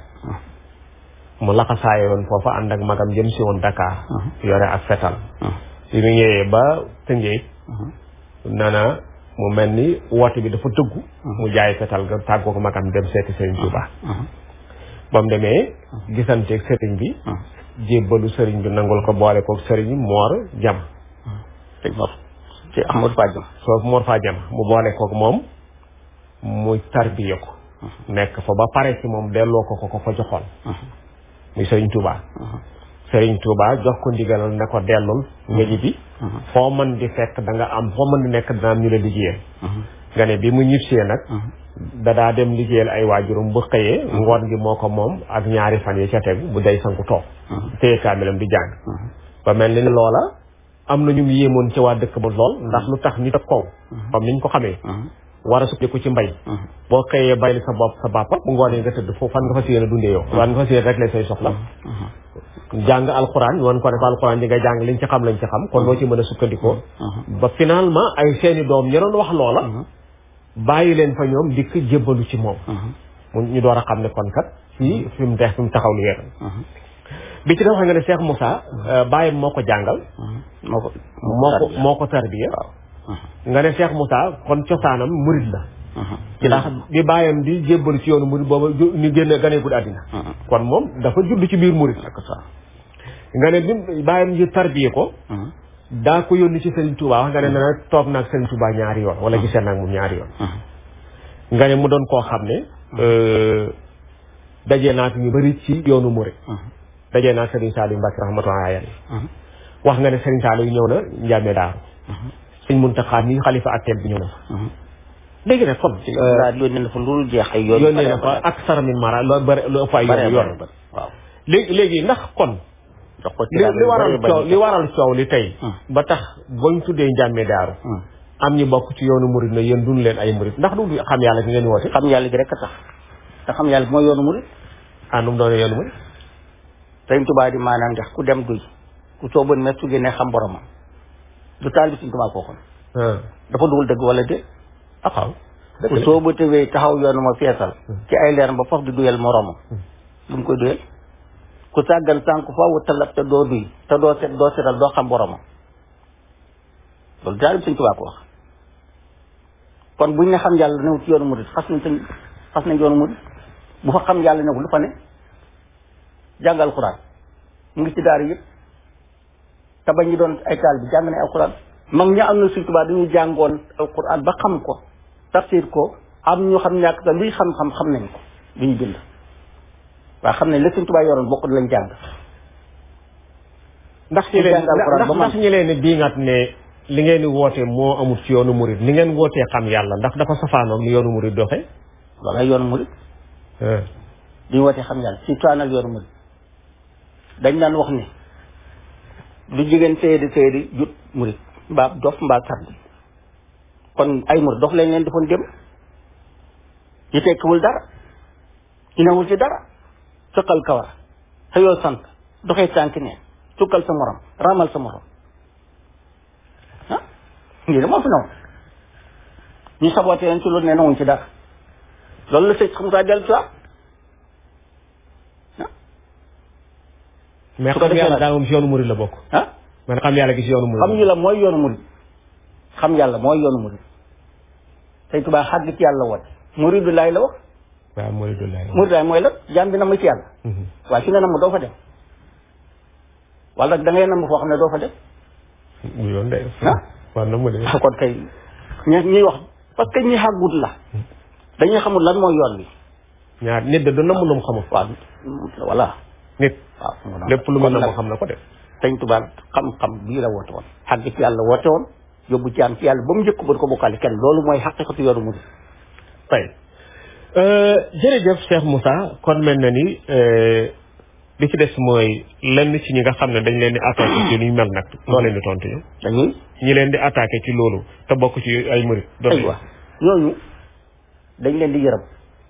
mu laxasaaye woon foofa ànd ak magam jëm si woon Dakar yore ak fetal bi mu ñëwee ba Tëngéej nana mu mel ni woote bi dafa tëggu mu jaay fetal ga tàggoo ko magam dem seeti Serigne Touba ba mu demee gisanteeg Serigne bi jébbalu Serigne bi nangul ko boole koog Serigne Mor Jam sëñ Mor ci Amadou Fadiam foofu Mor Faa Jam mu boole koog moom mu tarbiye ko nekk fa ba pare ci moom delloo ko ko ko fa joxoon muy Serigne Touba Serigne Touba jox ko ndigalal ne ko dellul nga ñibbi foo mën di fekk da nga am foo mën di nekk dana am ñu la liggéeyal nga ne bi mu ñibbisee nag da daa dem liggéeyal ay waajuram bu xëyee ngoon gi moo ko moom ak ñaari fan yi ca tegu bu day sanku toog téye kaamilam di jàng ba mel ni loola am na ñu mu yéemoon ci waa dëkk ba lool ndax lu tax nit ak kaw comme niñ ko xamee war a sukkandiku ci mbay boo xëyee bayli sa bopp sa bàppa bu ngoonee nga tëdd foofu fan nga fas yéene dundee yow fan nga fas yéene régler say soxla jàng alxuraan ñu wan ko def alxuraan ji nga jàng liñ ci xam lañ ci xam kon loo ci mën a sukkandikoo ba finalement ay seeni doom ña doon wax loola bàyyi leen fa ñoom dikk jébbalu ci moom mu ñu door a xam ne kon kat fii fi mu dex fi mu taxaw lu yéen bi ci def xam nga ne Cheikh Moussa bàyyam moo ko jàngal moo ko moo ko moo ko tarbiya nga ne Cheikh Moussa kon cosaanam murid la ci laa xam bi bàyyam di jébbalu ci yoonu murid booba ju- ni génne ganeegul àddina kon moom dafa judd ci biir murid ak ça nga ne bi bàyyam ji tarbiye ko daa ko yónni ci Serigne Touba wax nga ne na toog naag Serigne Touba ñaari yoon wala gisee naag moom ñaari yoon nga ne mu doon koo xam ne dajee naag ñu bëri ci yoonu murid dajee naag Serigne Saliou Mbacke rahmatullahi alayhi wax nga ne Serigne Saliou ñëw na Ndiamé Daaru Serigne Mountakha mi xalifa atteel bi ñëw na fa léegi nag kon daal yónnee na fa lu jeex ay yoon yónnee na fa ak saramin mara loo bëri lu ëpp ay yoon yoon waaw léegi léegi ndax kon jox ko ci li li waral bari coow li waral coow li tey ba tax bañ tuddee njàmme daaru am ñu bokk ci yoonu murid na yéen duñ leen ay murid ndax du xam yàlla gi ngeen woote xam yàlla gi rek a tax te xam yàlla gi mooy yoonu murid àndum doone yoonu murid sëñ Tuubaa di maanaam ndax ku dem duy ku sooban mes su génnee xam boromam du taal bi sëñ Tuubaa koo xam ah dafa dugul dëgg wala déet ah waaw ku sooba tëwee taxaw yoonu ma feesal ci ay leeram ba faf di duyal moromam lu mu koy duyal ku sàggan sànk faaw talab te doo duy te doo set doo setal doo xam boromam loolu taal bi sëñ Tuubaa ko wax kon buñ ne xam yàlla new ci yoonu murid xas nañ sëñ xas nañ yoonu murid bu fa xam yàlla newul lu fa ne jàngal alxuraan mu ngi ci daara yëpp te ba ñu doon ay taal bi jàng nañ alxuraan mag ña am na Sëñ Tuubaa dañu jàngoon alxuraan ba xam ko tafsir ko am ñu xam ñàkk sax luy xam-xam xam nañ ko lu ñu bind waaye xam nañ la Sëñ Tuubaa yoroon bokk lañ jàng ndax ñi leen jàngal Alxuraan ndax ba man. ndax ñi leen di diingat ne li ngeen di woote moo amul ci yoonu murid ni ngeen wootee xam yàlla ndax dafa safaanoog ni yoonu murid doxe loolu ay yoonu murid di ñu wootee xam yàlla si toanal yoonu murid dañ daan wax ni lu jigéen séydi séydi jut murid mbaa dof mbaa sardi kon ay murid dof lañ leen defoon dem yi tekkiwul dara yi newul ci dara sëqal kawar xëyoo sant doxee tànk neen sukkal sa morom ramal sa morom ah lii de moo fi newoon ñu saboté leen ci loolu ne newuñ ci dara loolu la sëñ xam saa dellu si mais Su ko xam defee yàlla nag- daa moom ci yoonu murid la bokk ah man xam yàlla gi ci yoonu murid xam ñu la mooy yoonu murid xam yàlla mooy yoonu murid sëñ Tuubaa xàgg ci yàlla woon muridu laay la wax waaw muridullah murid laay mooy la jaam bi na ma ci yàlla waaye fi nga nam doo fa dem wala nag da ngay nam foo xam ne doo fa dem bu yoon de ah war na mu de kon kay ñi ñuy wax parce que ñi xàggut la dañuy xamul lan mooy yoon wi ñaar nit de du namm lu mu xamul waaw voilà nit waaw mu noonu. lépp lu mu Kon namm nag xam na ko de sëñ Tuubaa xam-xam bii la woote woon xàgg ci yàlla woote woon yóbbu ci am ci yàlla ba mu njëkk ba du ko bokkaale kenn loolu mooy xaqiqatu yoonu murid tey jërëjëf Cheikh Moussa kon mel na ni li ci des mooy lenn ci ñi nga xam ne dañ leen di attaqué ci lu ñu mel nag loo leen di tontu ñu dañuy ñi leen di attaqué ci loolu te bokk ci ay murit doon aywa ñooñu dañ leen di yërëm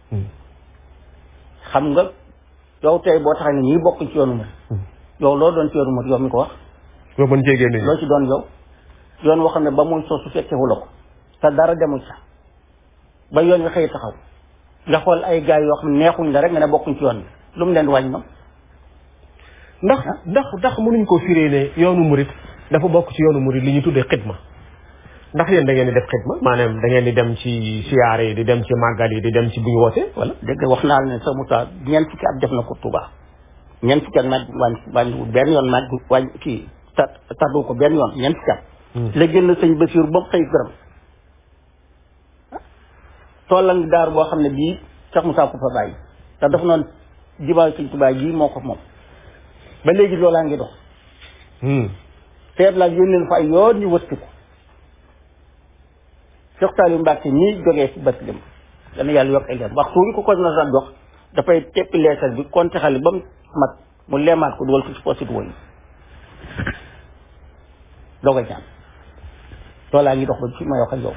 xam nga yow tey boo taxee ne ñii bokk ci yoonu murid yow loo doon ci yoonu murid yow mi ko wax nga mën cee génne loo ci doon yow yoon woo xam ne ba muy soosu fekkewu la ko te dara demul sa ba yoon wi xëy taxaw nga xool ay gaay yoo xam ne neexuñ la rek nga ne bokkuñ ci yoon bi lu mu leen di wàññi moom ndax ndax ndax mënuñ ko firee ne yoonu murit dafa bokk ci yoonu murit li ñu tuddee xidma ndax yéen da ngeen di def xidma maanaam da ngeen di dem ci siyaare yi di dem ci màggal yi di dem ci bu ñu wootee wala dégg nga wax naa la ne sa Moussa ñeent fukki at def na ko Touba ñeent fukki at naaj wàññi wàññiwul benn yoon naaj wàññi kii ta taddu ko benn yoon ñeent fukki at la génn sëñ Basiir ba mu xëy gërëm toolam ngi daar boo xam ne bii Cheikh Moussa ko fa bàyyi te dafa noonu jibaayu sëñ Touba jii moo ko moom ba léegi loolaa ngi dox teet laa yónneen fa ay yoon ñu wëtti ko Cheikh Saliou Mbacke ñii jógee ci bët lim dana yàlla yokk ay leer waxtu wu ñu ko ko na sa jox dafay teppi leetar bi konte xale ba mu mat mu lemaat ko dugal ko ci posit woy doog a ñaan loolaa ngi dox ba ci ma wax ak yow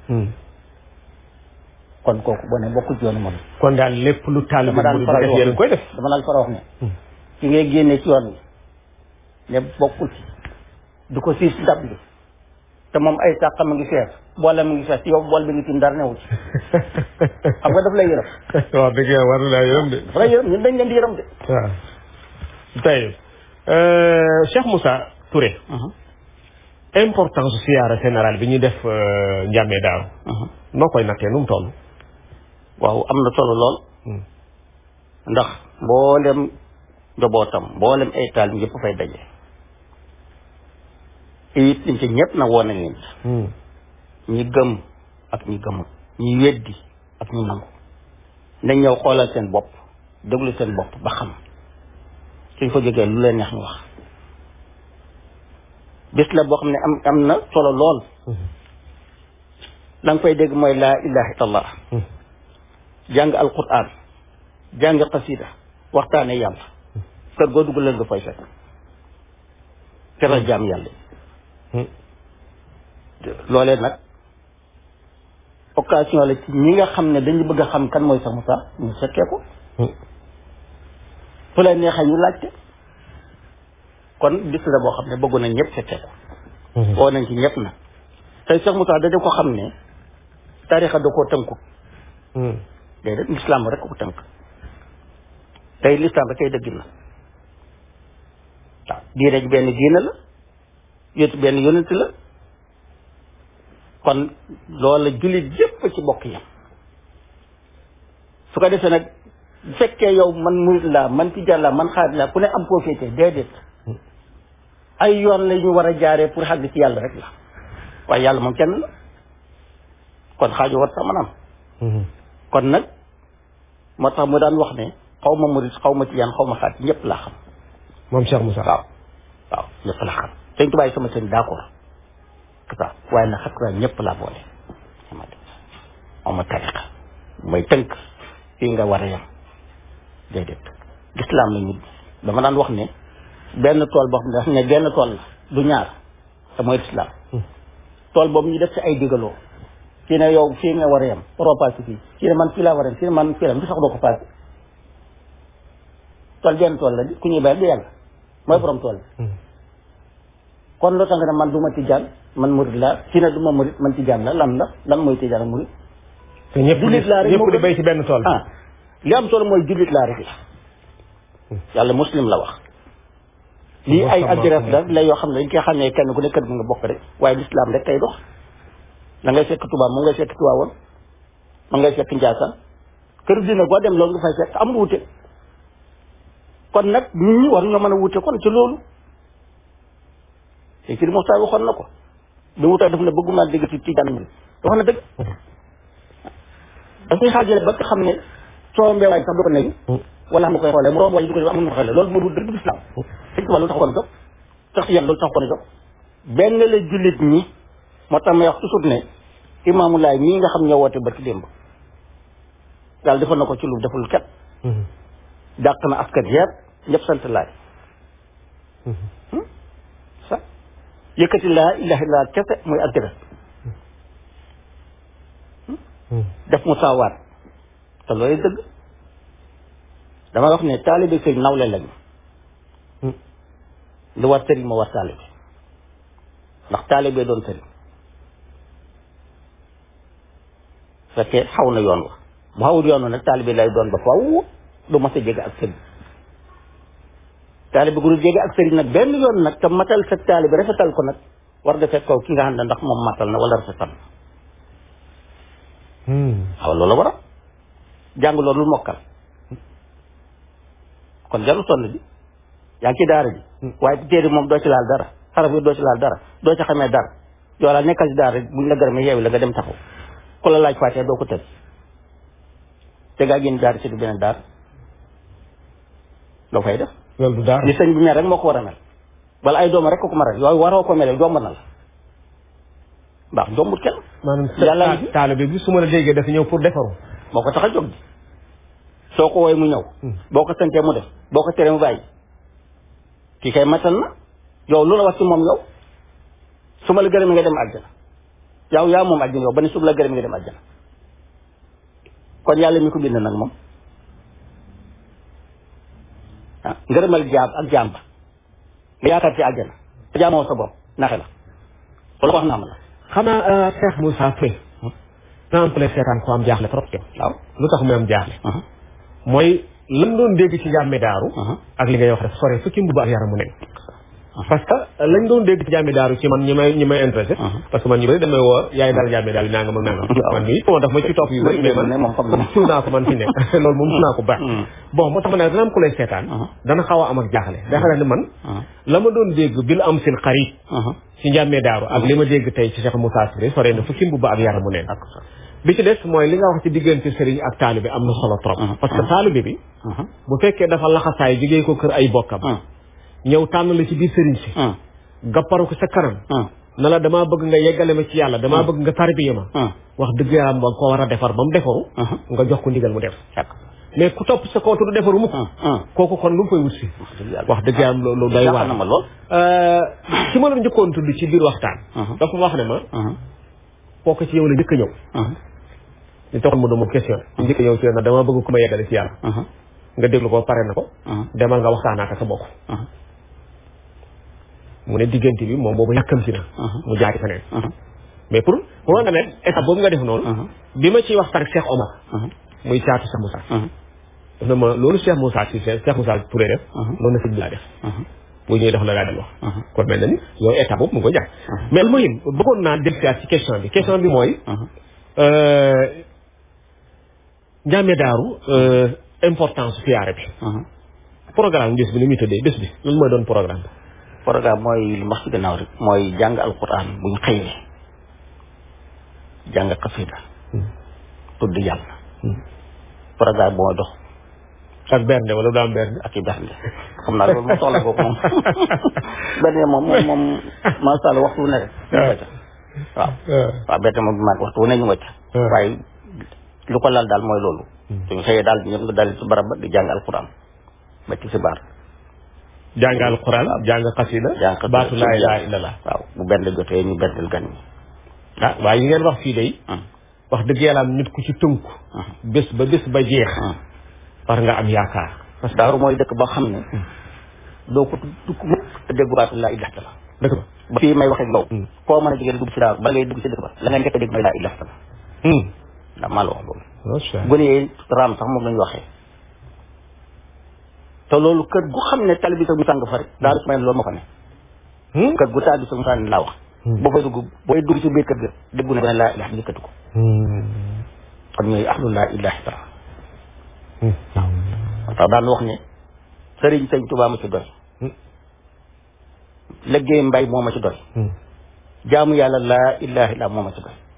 kon kooku boo ne bokku ci yoonu moom kon daal lépp lu taal bi dama daan murit faral def di yéen a wax koy def dama daan faral wax ne ci ngay génne ci yoon wi ne bokkul ci du ko siis dab li te moom ay sàqam a ngi fees boole mu ngi fees yow bool bi ngi ci ndar newu ci xam nga daf lay yërëm waaw dëgg yàlla war na laa yërëm de daf lay yërëm ñun dañ leen di yërëm de waaw tey Cheikh Moussa Touré importance siyaara général bi ñuy def njàmmee daaw noo koy nattee nu mu toll waaw am na solo lool ndax mboolem njabootam mboolem ay taal ñëpp fay daje it liñ ci ñëpp na woon nañ leen ci ñi gëm ak ñi gëmul ñi weddi ak ñi nangu nañ ñëw xoolal seen bopp déglu seen bopp ba xam suñ ko jógee lu leen neex ñu wax bis la boo xam ne am am na solo lool la nga fay dégg mooy laa ilaha illallah jàng alquran jàng xasida waxtaane yàlla kër goo dugg leen nga fay fekk teral jaam yàlla loolee nag occasion la ci ñi nga xam ne dañu bëgg a xam kan mooy Cheikh Moussa ñu fekkee ko fu lay neexee ñu laajte kon bis la boo xam ne bëggu na ñëpp fekkee ko woo nañ ci ñëpp nag tey Cheikh Moussa da ko xam ne tarixa da koo tënku déedéet lislaam rek ko tënk tey lislaam rek kay dëgg na waaw diine ji benn diine la yótu benn yónent la kon loola jullit yépp ci bokk yam su ko defee nag bu fekkee yow man murit laa man tijaan laa man xaadir laa ku ne am koo féetee déedéet ay yoon la ñu war a jaaree pour xàgg ci yàlla rek la waaye yàlla moom kenn la kon xaaju war sax man am kon nag moo tax mu daan wax ne xaw ma murit xaw ma tijaan xaw ma xaadir ñëpp laa xam moom Cheikh Moussa waaw waaw ñëpp laa xam sëñ tubaay sama sëñ d'accord waaw waaye nag xakk ñëpp laa boole xama xaw ma tariqa mooy tënk fii nga war a yem déedéet lislaam la ñu dama daan wax ne benn tool boo xam ne ne benn tool la du ñaar te mooy lislaam tool boobu ñu def ci ay digaloo kii ne yow fii nga war a yem waroo paase fii kii ne man fii laa war a yem kii ne man fii la lu sax doo ko paase tool benn tool la di ku ñuy bayal du yàlla mooy borom tool bi kon loo tax nga ne man du ma tijaan man murid laa kii ne du ma murid man tijaan la lan la lan mooy tijaan ak murid te ñëpp di jullit laa rek ñëpp moo di gën. béy ci benn tool ah li am solo mooy jullit laa rek la yàlla muslim la wax lii ay adresse la la yoo xam ne dañ koy xam ne kenn ku ne kër gi nga bokk rek waaye lislaam rek kay dox da ngay fekk tubaab moom ngay fekk tuwaawoon moom ngay fekk njaasaan kër dina boo dem loolu nga fay fekk amul wute kon nag nit ñi war ñoo mën a wute kon ci loolu te ci Moussa waxoon na ko bi mu tax def na bëgguma dégg ci tijaan mi wax na dëgg da koy xaajale ba nga xam ne soo mbeewaay sax du ko nekk wala xam nga koy xoolee mu romb wala du ko def amul na ko xoolee loolu moo dul dëgg du islam sëñ Tuubaa loolu tax ko jóg tax yan loolu tax ko jóg benn la jullit ñi moo tax may wax toujours ne imaamu laay mii nga xam ñoo woote barki démb yàlla defal na ko ci lu deful ket dàq na askan yëpp ñëpp sant laay sax yëkkati laa ilaha illa kese muy ak dëgg def mu saawaat te loolu dëgg dama wax ne taalibe sëriñ nawle lañu lu war sëriñ moo war taalibe ndax taalibe doon sëriñ fekkee xaw na yoon wa bu xawul yoon wa nag taalibe lay doon ba faw du mas a jege ak sëriñ taalibe gu dul jege ak sëriñ nag benn yoon nag te matal sa taalibe rafetal ko nag war nga fekk kaw ki nga xam ne ndax moom matal na wala rafetal na waaw loolu la war a jàng loolu lu mokkal kon jarul sonn bi yaa ngi ci daara ji waaye téere moom doo ci laal dara xaraf yi doo ci laal dara doo ci xamee dara yow daal nekkal ci daara rek buñ la gërëmee yeewi la nga dem taxaw ku la laaj fàttee doo ko tëj te gaa génn daara ci du beneen daara loo fay def loolu du daara li sëñ bi mel rek moo ko war a mel wala ay dooma rek ko ko mel yooyu waroo ko mel jomb na la ndax jombut kenn maanaam yàlla ta- taalibe bi su ma la déggee dafa ñëw pour defaru moo ko tax a jóg di soo ko woowee mu ñëw boo ko santee mu def boo ko teree mu bàyyi kii kay matal na yow lu la wax ci moom yow su ma la gërëmee nga dem àjjana yow yaa moom àjjana yow ba ne su ma la gërëmee nga dem àjjana kon yàlla mi ko bind nag moom ah ngërëmal jaam ak jaam ba nga yaakaar ci àjjana te jaamoo sa bopp naxe la loolu wax naa ma la xanaa Cheikh Moussa Touré exemple seetaan ko am jaaxle trop yow waaw lu tax muy am jaaxle uh-huh, mooy lan doon dégg ci njàmme daaru uh-huh. ak li ngay wax rek sore fukki mbubb ak yaramu nen parce que lañ doon dégg ci njàmme daaru ci man ñi may ñi may intéressé parce que man ñu bëri damay woo yaay daal njàmme daaru nangam ak nangam Waaw. man mii bon daf ma ci topp yu bëri mais man ne moom xam na suw naa ko man fi nekk loolu moom suw naa ko baax Hmm. bon moo tax ma ne dana am ku lay seetaan Uh-huh. dana xaw a am ak jaaxle da xam ne man Uh-huh, la ma doon dégg bil am sil xarit uh-huh. ci njàmme daaru ak li ma dégg tey ci Cheikh Moussa Touré sore na fukki mbubb ak yaramu nen ak sa bi ci des mooy li nga wax ci diggante sëriñ ak taalibe am na solo trop Mhm. parce que taalibe bi uh-huh, bu fekkee dafa laxasaay jigéen ko kër ay bokkam uh-huh, ñëw tànn la ci biir sëriñ si uh-huh, gapparu ko sa kanam uh-huh. na la damaa bëgg nga yeggale ma ci yàlla damaa bëgg nga tarbiya ma Uh-huh. wax dëgg yàlla nga ko war a defar ba mu defaru Uh-huh. nga jox ko ndigal mu def Càkk. mais ku topp sa kaw te du defaru mukk Uh-huh. kooku kon lu mu koy wut si dëgg yàlla. wax dëgg yàlla loolu doy jaaxal na waar ma lool. ci ma la njëkkoon tudd ci biir waxtaan Mhm. dafa wax ne ma Uh-huh. kooku ci yow la njëkk a ñëw Uh-huh. ñu taxoon mu doon question njëkk a ñëw ci yow nag dama bëgg ku ma yeggale ci yàlla Uh-huh. nga déglu ko pare na ko Uh-huh. demal nga waxtaan ak sa bokk Uh-huh. mu ne diggante bi moom boobu yàkkamti na Mhm. mu jaari feneen Uh-huh. mais pour pour nga ne étape boobu nga def noonu Mhm. bi ma ciy waxtaan ak Cheikh Omar Uh-huh. muy caatu Cheikh Moussa Uh-huh. daf na ma loolu Cheikh Moussa si Cheikh Moussa Touré def Mhm. loolu na sëñ bi laa def Uh-huh. bu ñëwee dox la laa del wax Mhm. kon mel na ni yow étape boobu mu ngi ko jaar mais lu ma yëm bëggoon naa dellusiwaat ci question bi question bi mooy Uh-huh. euh, njàmme daaru euh, importance siyaare bi Uh-huh. programme bés bi ni muy tëddee bés bi lan mooy doon programme bi programme mooy li ma wax ci gannaaw rek mooy jàng alquran bu ñu xëyee jàng xasida tudd yàlla programme bu ma dox ak bernde wala du am bernde ak i bernde xam naa loolu moom soxla boobu moom bernde moom moom moom macha allah waxtu wu ne rek ñu nga ca waaw waaw bernde moom bi maag waxtu wu ne ñu nga ca Hmm. waaye lu ko lal daal mooy loolu suñu xëyee daal ñëpp nga dal ci barab ba di jàng alquran ba ci si baar jàng alquran jàng xasida jàng xasida baatu laa ilaaha illallah waaw bu bernde jotee ñu berndel gan ñi ah waaye yi ngeen wax fii day Hmm. wax dëgg yàlla am nit ku ci tënku bés ba bés ba jeex Hmm. war nga am yaakaar parce que daaru mooy dëkk boo xam ne doo ko tukk mukk te déggu baatu laa ilaha illallah dëgg ba ba fii may wax ak yow Hmm. koo mën a jigéen dugg si daaru ba ngay dugg si dëkk ba la nga njëkk a dégg mooy laa ilaha illallah ndax maa la wax loolu macha allah gone yi raam sax moom lañu waxee te loolu kër gu xam ne tali bi sa musàng fa rek daaru su may loolu ma fa ne Hmm? kër gu taal bi sa musàng laa wax boo fay dugg booy dugg ci biir kër ga déggu ne laa ilaha yëkkati ko Hmm. kon ñooy ahlu laa ilaha illallah Hmm. tax daan wax ne sëriñ sëñ Tuubaa ma ci doy Hmm. liggéey mbay moo ma ci doy jaamu yàlla laa ilaha illa moo ma ci doy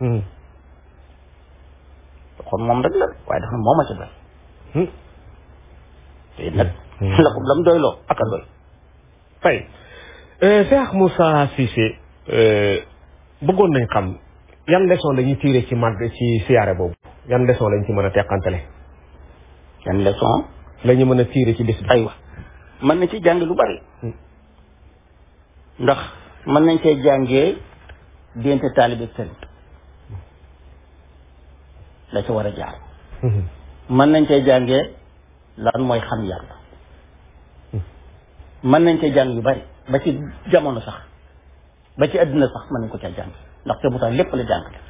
kon moom rek la waaye dafa ne moo ma ci doy te nag la ko lam doy loo ak a doy fay Cheikh Moussa Cissé bëggoon nañ xam yan leçon la ñuy tiire ci màgg ci siyaare boobu yan leçon lañ ci mën a teqantale yan leçon la ñu mën a tiire ci bis bi aywa mën nañ ci jàng lu bari ndax mën nañ cee jàngee diggante taalibe ak sëriñ la ci war a jaar mën nañ cee jàngee lan mooy xam yàlla mën nañ cee jàng yu bari ba ci jamono sax ba ci àddina sax mën nañ ko cee jàng ndax te bu tax lépp la jàngale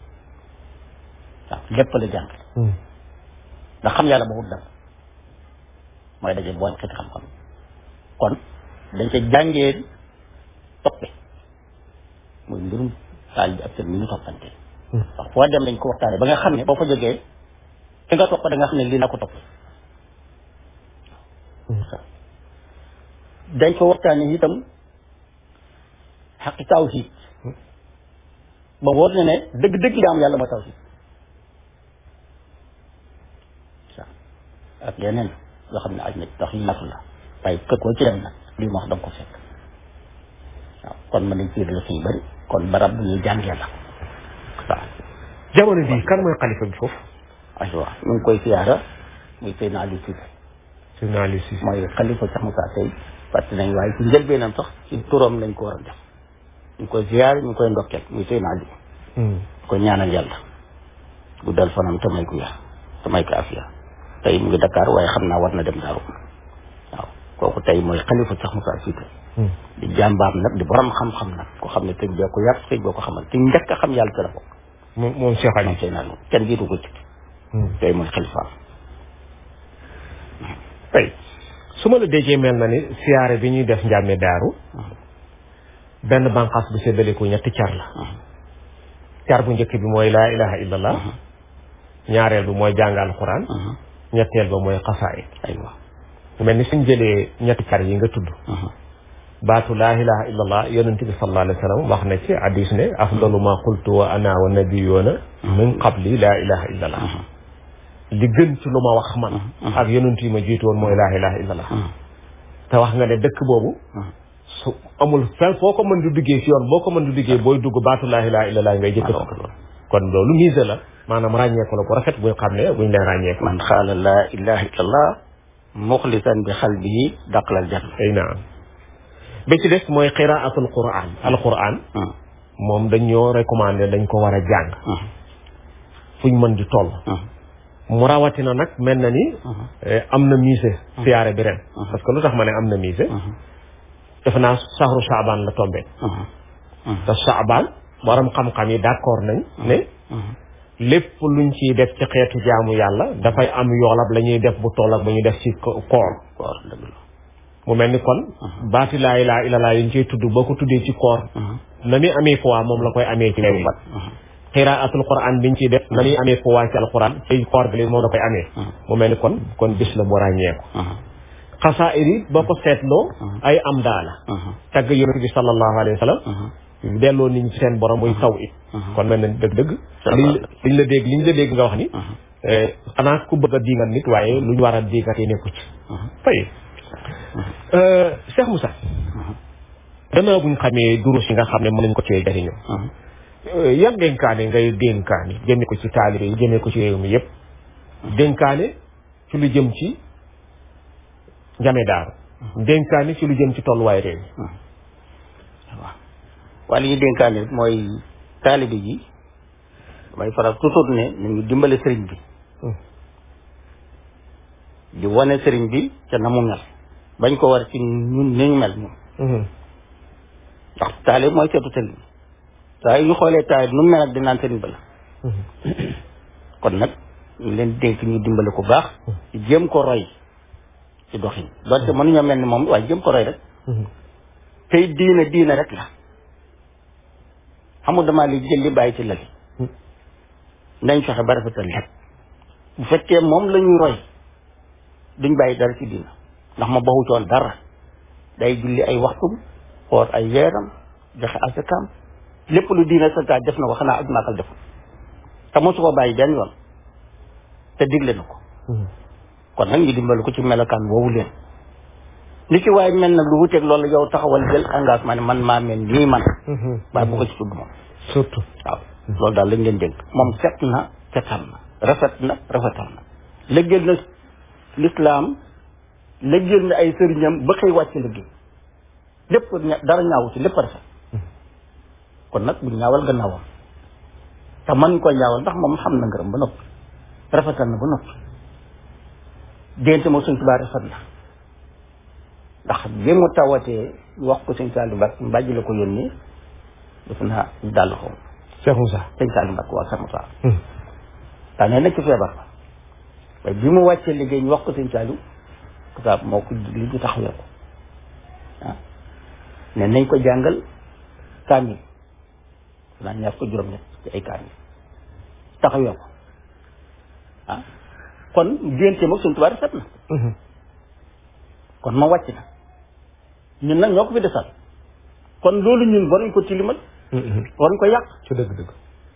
waaw lépp la jàngale ndax xam yàlla boobu dara mooy daje boole xeeti xam-xam kon dañ ca jàngee toppe muy mbirum taal bi ak seen mi ñu toppante wax foo dem dañ ko waxtaane ba nga xam ne boo fa jógee fi nga topp da nga xam ne lii naa ko topp dañ ko waxtaane itam xaqi tawhid ba wóor na ne dëgg-dëgg li am yàlla mooy tawhid ak yeneen yoo xam ne aj na tax yi natu la waaye kër koo ci dem nag lii ma wax danga ko fekk waaw kon mën nañ ciir la yu bëri kon barab bu ñuy jàngee la waaw jamono bii kan mooy xalifa bi foofu aywa ñu ngi koy siyaara muy Seydina Aliou Cissé Seydina Aliou Cissé mooy xalifa Cheikh Moussa Seye fàtte nañ waaye ci njëlbeenam sax ci turam lañ ko war a def ñu ngi koy siyaara ñu ngi koy ndokkeel muy Seydina Aliou ñu koy ñaanal yàlla guddal fanam te may ko yaa te may ko afiya tey mu ngi Dakar waaye xam naa war na dem Daaru waaw kooku tey mooy xalifa Cheikh Moussa Cissé di jàmbaar nag di borom xam-xam nag ko xam ne sëñ bee ko yar sëñ boo ko xamal te njëkk a xam yàlla ci la bokk moom moom Cheikh moom Aliou sëy naa loolu kenn jiitu ko ci tey mooy xalifaam tey su ma la déggee mel na ni siyaare bi ñuy def njàmme daaru benn banqaas bu séddaliku ñetti car la car bu njëkk bi mooy laa ilaha illallah ñaareel bi mooy jàng alquran ñetteel ba mooy xasaayid aywa mel ni suñ jëlee ñetti car yi nga tudd baatu laa ilaha illallah yonent bi sallallahu alayhi wa sallam wax na ci hadis ne afdalu ma qultu wa ana wa nabiyuna min qabli laa ilaha illallah li gën ci lu ma wax man ak yonent yi ma jiitu woon mooy laa ilaha illallah te wax nga ne dëkk boobu su amul fenn foo ko mën di duggee si yoon boo ko mën di duggee booy dugg baatu laa ilaha illallah ngay jëkk kon loolu mise la maanaam ràññeeku la bu rafet buñ xam ne buñ leen ràññeeku man xaala laa ilaha illallah muxlisan bi xalbihi daqlal janna ay naam ba ci des mooy qiraatul quran alquran moom dañoo recommandé dañ ko war a jàng fuñ mën di toll mu rawatina nag mel na ni eh, am na musée siyaare bi ren parce que lu tax ma ne am na musée defe naa saxru saabaan la tombé te saabaan borom xam-xam yi d'accord nañ ne lépp luñ ciy def ci xeetu jaamu yàlla dafay am yoolab la ñuy def bu toll ak ba ñuy def ci ko- koor koor dëgg la mu mel ni kon baati laa ilaaha illallaah yi ñu ciy tudd boo ko tuddee ci koor na muy amee fois moom la koy amee ci léegi xiraatul quran biñ ciy def na muy amee fois ci alquran ci koor bi léegi moom da koy amee mu mel ni kon kon bis la bu ràññeeku xasaayid yi boo ko seetloo ay am daala tagg yonent bi sallallahu alayhi wa sallam delloo nit ñi ci seen borom muy taw it kon mel na dëgg-dëgg liñ liñ la dégg liñ la dégg nga wax ni xanaa ku bëgg a diingat nit waaye lu ñu war a diingat yi nekku ci fay Cheikh Moussa gannaaw buñ xamee durus yi nga xam ne mën nañ ko cee jariñoo yan dénkaane ngay dénkaane jëme ko ci taalibe yi jëmee ko ci réew mi yëpp dénkaane ci lu jëm ci njame daaru dénkaane ci lu jëm ci tolluwaay réew mi waaw waaye li ñuy dénkaane rek mooy taalibe ji damay faral toujours ne nañu dimbale sëriñ bi di wane sëriñ bi ca na mu mel bañ ko war ci ñun ni ñu mel ñun ndax taalib mooy seetu sëriñ bi saa yu ñu xoolee taalib nu mu mel ak dinaan sëriñ ba la kon nag ñu leen dénk ñu dimbale ko baax di jéem ko roy ci doxin donte mënuñoo mel ni moom waaye jéem ko roy rek tey diina diina rek la xamul damaa li jël li bàyyi ci lali nañ fexe ba rafetal lépp bu fekkee moom la ñuy roy duñ bàyyi dara ci diina ndax ma baxu coon dara day julli ay waxtum xoor ay weeram joxe asakaam lépp lu diine santaat def na ko xanaa aj maakal def te mosu ko bàyyi benn yoon te digle na ko kon nag ñu dimbali ko ci melokaan woowu leen li ci waaye mel nag lu wuteeg loolu yow taxawal jël engagement ne man maa mel nii man waaye bu ko ci tudd moom surtout waaw loolu daal lañ leen dégg moom set na setal na rafet na rafetal na léggéel na lislaam léggéel na ay sëriñam ba xëy wàcc liggéey lépp ña- dara ñaawu ci lépp rafet kon nag bu ñaawal gannaawam te man ko ñaawal ndax moom xam na ngërëm ba noppi rafetal na ba noppi dénte moom suñ tubaab rafet na ndax bi mu tawatee wax ko sëñ Saliou Mbacke mbàjj la ko yónnee def naa dàll xaw Cheikh Moussa sëñ Saliou Mbacke waa Sama Sa daa ne nekk ci feebar ba waaye bi mu wàccee liggéey ñu wax ko sëñ Saliou kitaab moo ko li ñu taxawee ko ah ne nañ ko jàngal kaamil naa ñaar ko juróom-ñett ci ay kaamil taxawee ko ah kon génte moom suñ tubaab rafet na kon ma wàcc na ñun nag ñoo ko fi desal kon loolu ñun waruñ ko tilimal waruñ ko yàq ci dëgg-dëgg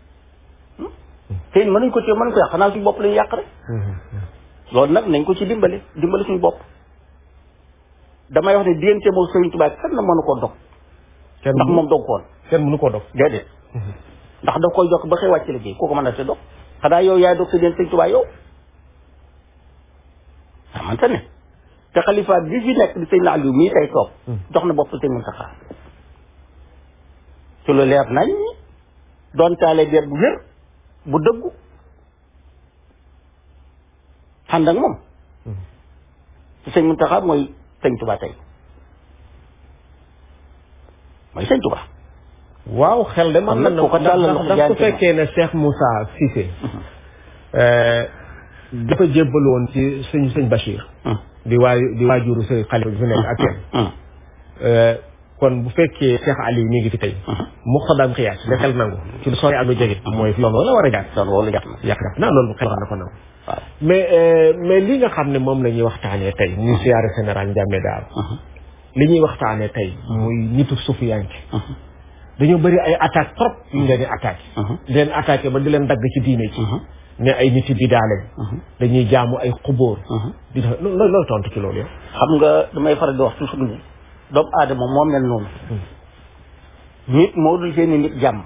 te it mënuñ ko téye mënuñ ko yàq xanaa suñu bopp lañu yàq rek loolu nag nañ ko ci dimbale dimbale suñu bopp damay wax ne diggante moom Sëriñ Tuubaa kenn na mënu koo dog kenn ndax moom dog koon kenn mënu koo dog déedéet ndax daf koy jokk ba xëy wàcc liggéey kooku mën na te dog xanaa yow yaay dog sa diggante Sëriñ Tuubaa yow xamante ne te xalifa bi fi nekk di sëñ Aliou mii tey toog jox na bopp sëñ Muntaxa ci lu leer nañ doon taale beer bu wér bu dëggu ànd ak moom ci sëñ Muntaxa mooy sëñ Tuubaa tey mooy sëñ Tuubaa waaw xel de man Kon nag na ku ko tàllal loxo ndax su jaante ma. fekkee ne Cheikh Moussa Cissé dafa jébbal woon ci sëñ sëñ Bachir di waay di waajuru sëñ xalifa bi fi nekk ak kenn kon bu fekkee Cheikh Ali mi ngi fi tey mu xodam xiyaas da xel nangu ci lu sori ak lu jege mooy loolu la war a jaar loolu loolu jàpp na yàq na loolu xel na ko nangu waaw mais euh, mais li nga xam ne moom la ñuy waxtaanee tey muy siyaare général Ndiamé Daal li ñuy waxtaanee tey muy nitu suufiyanke dañoo bëri ay attaque trop yu ñu leen di attaqué di leen attaqué ba di leen dagg ci diine ci ne ay nit yi bidaa lañ dañuy jaamu ay xubóor di def loolu loolu tontu ci loolu yow xam nga damay faral di wax toujours ni doomu aadama moo mel noonu nit moo dul seeni nit jàmm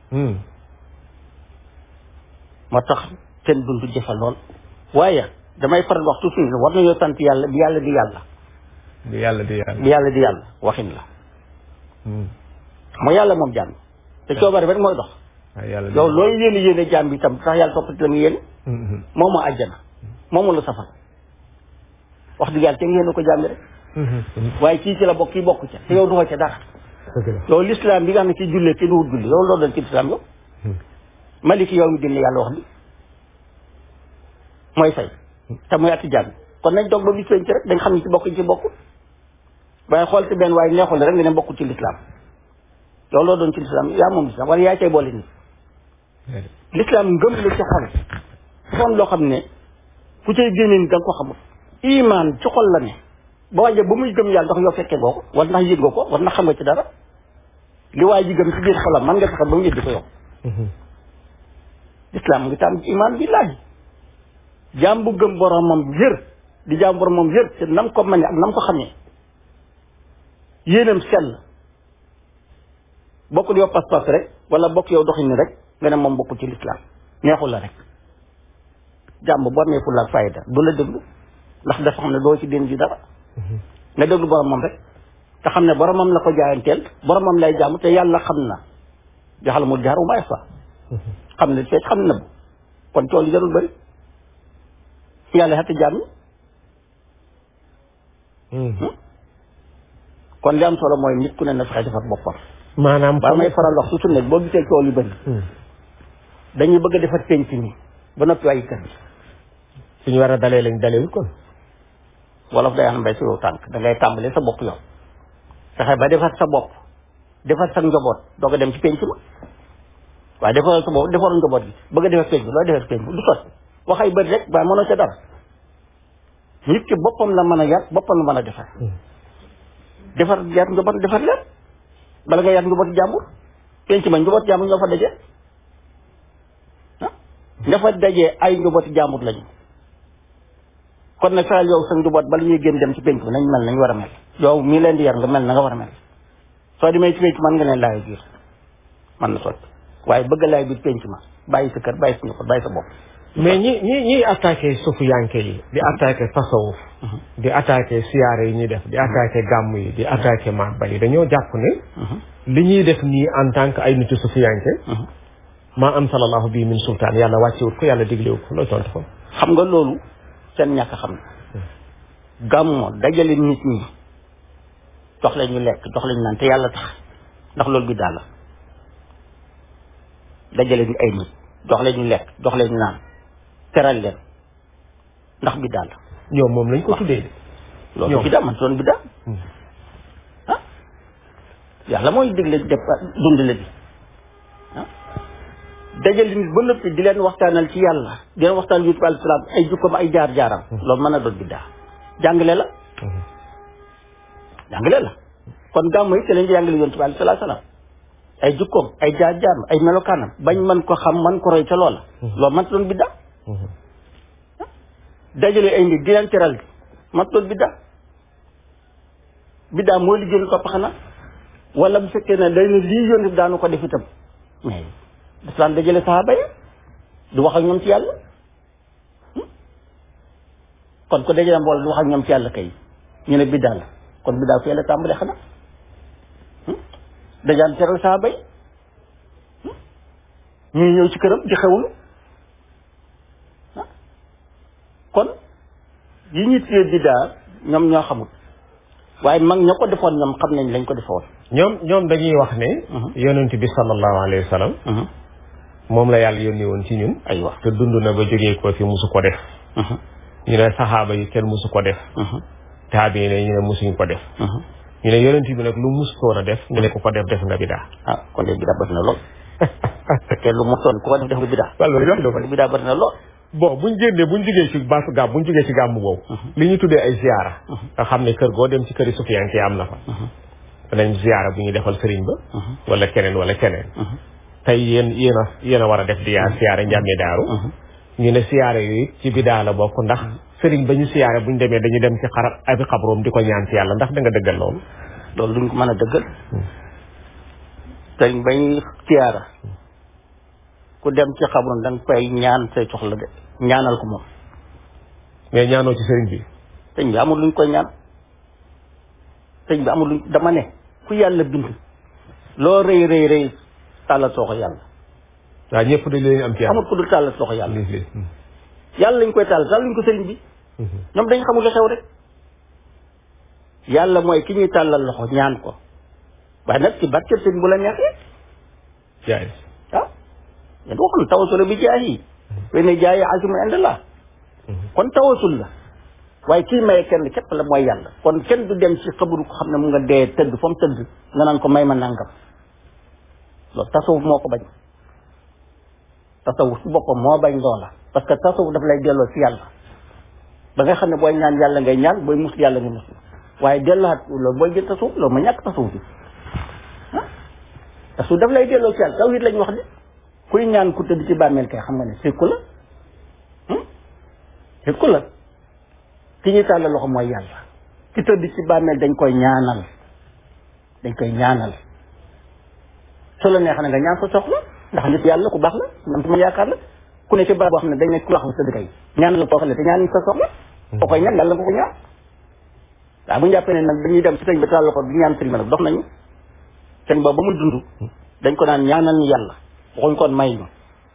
moo tax seen dund jafe lool waaye damay faral di wax toujours ni war nañoo sant yàlla bi yàlla di yàlla di yàlla di yàlla bi yàlla di yàlla waxin la mooy yàlla moom jàmm te coobare rek mooy dox waaw yàlla di yow loolu yéene yéene jàmm bi itam tax yàlla toppati la nga yéene moom moo àjjana moom moo la safar wax dëgg yàlla te ngeen ko jàmmi rek waaye kii ci la bokk kii bokk ca te yow duxoo ca dara dëgg la yow l'islam bi nga xam ne kii jullee kii duwut julli yow loolu doon ci l'islam yow maliki yow mi dina yàlla wax li mooy fay te muy atti jàmm kon nañ doog ba bis ci rek dañ xam ne ci bokk ci bokk waaye xool ci benn waaye neexul rek nga ne bokk ci l'islam yow loolu doon ci l'islam yaa moom l'islam wala yaa cay boole nii l'islam ngëm la ci xol xool loo xam ne ku cay génne ni da nga ko xamul iman ci xol la ne ba waje ba muy gëm yàlla ndax yow fekkee goo ko war ndax yëg nga ko war ndax xam nga ci dara li waa ji gëm ci biir xolam man nga fexe ba mu yëg ko yow l'islam ngi tam iman billahi jaam bu gëm boromam yër di jaam boromam yër te nam ko mane ak nam ko xamee yéenam sell bokkul yow pas-pas rek wala bokk yow doxin ni rek nga ne moom bokkul ci l'islam neexul la rek jàmm boo amee fulla ak fayda du la déglu ndax dafa xam ne doo ci den ji dara nga déglu boromam rek te xam ne boromam la ko jaayanteel boromam lay jàmm te yàlla xam na jaxal mu jaar umaay fa xam ne fekk xam na bu kon tool yi jarul bëri yàlla xetti jàmm kon li am solo mooy nit ku ne na fexe defar boppam maanaam ba may faral wax su ne boo gisee tool yu bëri dañuy bëgg a defar penc mi ba noppi waaye kër bi suñu war a dalee lañ dalewul kon wolof day xam mbay si yow tànk da ngay tàmbalee sa bopp yow fexe ba defar sa bopp defar sa njaboot doog a dem ci penc ma waaye defaral sa bopp defaral njaboot gi bëgg a defar penc bi looy defar penc bi du sotti wax ay bëri rek waaye mënoo ca dara nit ki boppam la mën a yar boppam la mën a defar defar yar njaboot defar lépp bala nga yar njabooti jàmbur penc ma njabooti jàmbur ñoo fa daje ah ña fa daje ay njabooti jàmbur lañu kon nag fexeel yow sa njaboot bala ñuy génn dem ci penc bi nañ mel nañ war a mel yow mii leen di yar nga mel na nga war a mel soo demee ci penc man nga leen laay biir man na sotti waaye bëgg laay biir penc ma bàyyi sa kër bàyyi sa njaboot bàyyi sa bopp mais ñi ñi ñiy attaqué suufu yanke yi di attaqué tasawuf di attaqué siyaare yi ñuy def di attaqué gàmm yi di attaqué mabba yi dañoo jàpp ne li ñuy def nii en tant que ay nitu suufu yanke maa ansalallahu bii min sultaan yàlla wàccewut ko yàlla diglewut ko looy tontu ko xam nga loolu seen ñàkk xam ne gàmmo dajale nit ñi jox leen ñu lekk jox leen ñu naan te yàlla tax ndax loolu bi daal la dajale ñu ay nit jox leen ñu lekk jox leen ñu naan teral leen ndax bi daal la ñoom moom lañ ko tuddee de loolu ñoom. bi daal man doon bi daal ah yàlla mooy digle def dund la bi ah dajale nit ba noppi di leen waxtaanal ci yàlla di leen waxtaan yusuf alayhi salaam ay jukkoom ay jaar jaaram loolu mën a doon biddaa jàngale la jàngale la kon gàmmu yi te leen di jàngale yonent bi alayhi salaam ay jukkoom ay jaar jaaram ay melokaanam bañ mën ko xam man ko roy ca loola loolu mën doon biddaa dajale ay nit di leen teral man doon biddaa biddaa mooy li gën topp xanaa wala bu fekkee ne day ne lii yonent daanu ko def itam mais daf dajale saxaaba yi du wax ak ñoom ci yàlla kon ko dajale mbooloo du wax ak ñoom ci yàlla kay ñu ne biddaa la kon biddaa fee la tàmbalee xanaa dajaan teral saxaaba yi ñuy ñëw ci këram di xewlu kon yi ñu tuddee biddaa ñoom ñoo xamul waaye mag ña ko defoon ñoom xam nañ lañ ko defoon ñoom ñoom dañuy wax ne yonent bi sallallahu alayhi wa sallam moom la yàlla yónni woon ci ñun ay wax te dund na ba jógee ko fi musu ko def ñu ne saxaaba yi kenn musu ko def taabi ne ñu ne musuñ ko def ñu ne yonent bi nag lu musutoon a def ñu ne ku ko def def nga bidaa ah kon de bidaa bëri na lool fekkee lu mosoon ku ko def def nga bidaa walla yoon do kon bidaa bëri na lool bon buñ génnee buñ jógee ci baasu gàmm buñ jógee ci gàmm boobu li ñu tuddee ay ziyaara nga xam ne kër goo dem ci këri sufiyanke yi am na fa danañ ziyaara bu ñu defal sëriñ ba wala keneen wala keneen tey yéen yéen a yéen a war a def di yaa siyaare njàmme daaru ñu ne siyaare yooyu ci bidaa la bokk ndax sëriñ ba ñu siyaare buñ demee dañu dem ci xarab abi xabroom di ko ñaan ci yàlla ndax da nga dëggal loolu loolu duñ ko mën a dëggal sëriñ bañ siyaara ku dem ci xabroon da nga koy ñaan say soxla de ñaanal ko moom mais ñaanoo ci sëriñ bi sëriñ bi amul luñ koy ñaan sëriñ bi amul luñ dama ne ku yàlla bind loo rëy rëy rëy tàllal soo ko yàlla waaw ñëpp dañ leen am ci yàlla amul ku dul tàllal soo ko yàlla lii lii yàlla lañ koy tàllal tàllal luñ ko sëriñ bi ñoom dañ xamul la xew rek yàlla mooy ki ñuy tàllal loxo ñaan ko waaye nag ci barkeb sëriñ bu la neexee jaay ah yéen waxul tawasul bi jaahi wey ne jaayi asimu indallah kon tawasul la waaye kii maye kenn képp la mooy yàlla kon kenn du dem ci xabru ko xam ne mu nga dee tëdd fa mu tëdd nga naan ko may ma nangam loolu tasawuf moo ko bañ tasawuf ci boppam moo bañ loola parce que tasawuf daf lay delloo ci yàlla ba nga xam ne booy ñaan yàlla ngay ñaan booy mus yàlla ngay mus waaye delluwaat loolu booy jël tasawuf loolu ma ñàkk tasawuf bi ah tasawuf daf lay delloo ci yàlla tawhid lañ wax de kuy ñaan ku tëdd ci bàmmeel kay xam nga ne sikku la sikku la ki ñuy tàllal loxo mooy yàlla ki tëdd ci bàmmeel dañ koy ñaanal dañ koy ñaanal su la neexee na nga ñaan sa soxla ndax nit yàlla ku baax la man ma yaakaar la ku ne ci barab boo xam ne dañ ne ku wax tëdd kay ñaanal koo xam ne te ñaan sa soxla koo koy ñaan yàlla nga ko ñaan waaw bu ñu jàppee ne nag dañuy dem ci sëñ ba tàllal loxo di ñaan sëriñ ba nag dox nañu sëñ boobu ba mu dund dañ ko naan ñaanal ñu yàlla waxuñ kon may ñu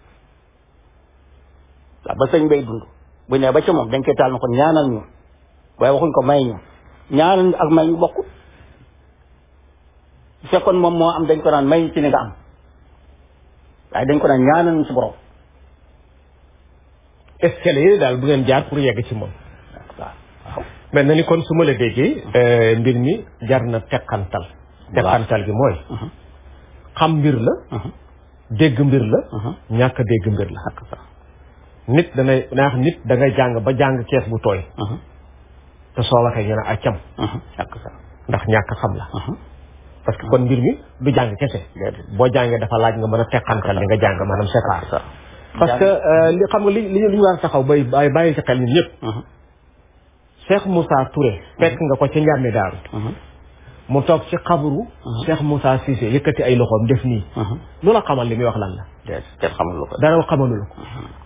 waaw ba sëñ bay dund bu ne ba ca moom dañ koy taal na kon ñaanal ñu waaye waxuñ ko may ñu ñaanal ñu ak may ñu bokk bu fekkoon moom moo am dañ ko naan may ñu ci ni nga am waaye dañ ko naan ñaanal ñu si borom escalier yi daal bu ngeen jaar pour yegg ci moom waaw waaw mel na ni kon su ma la déggee mbir mi jar na tekkantal tekkantal gi mooy xam mbir la dégg mbir la ñàkk a dégg mbir la ak sax nit danay naax nit da ngay jàng ba jàng kees bu tooy te soo waxee ñu ne accam ak sax ndax ñàkk xam la parce que kon mbir mi du jàng kese boo jàngee dafa laaj nga mën a teqantal li nga jàng maanaam séparé parce que li xam nga li li ñu li ñu war a taxaw bay bay bàyyi ci xel ñun ñëpp Cheikh Moussa Touré fekk nga ko ci njàmmi daaru mu toog ci xabru Cheikh Moussa Cissé yëkkati ay loxoom def nii lu la xamal li muy wax lan la kenn xamul lu ko dara xamalu la ko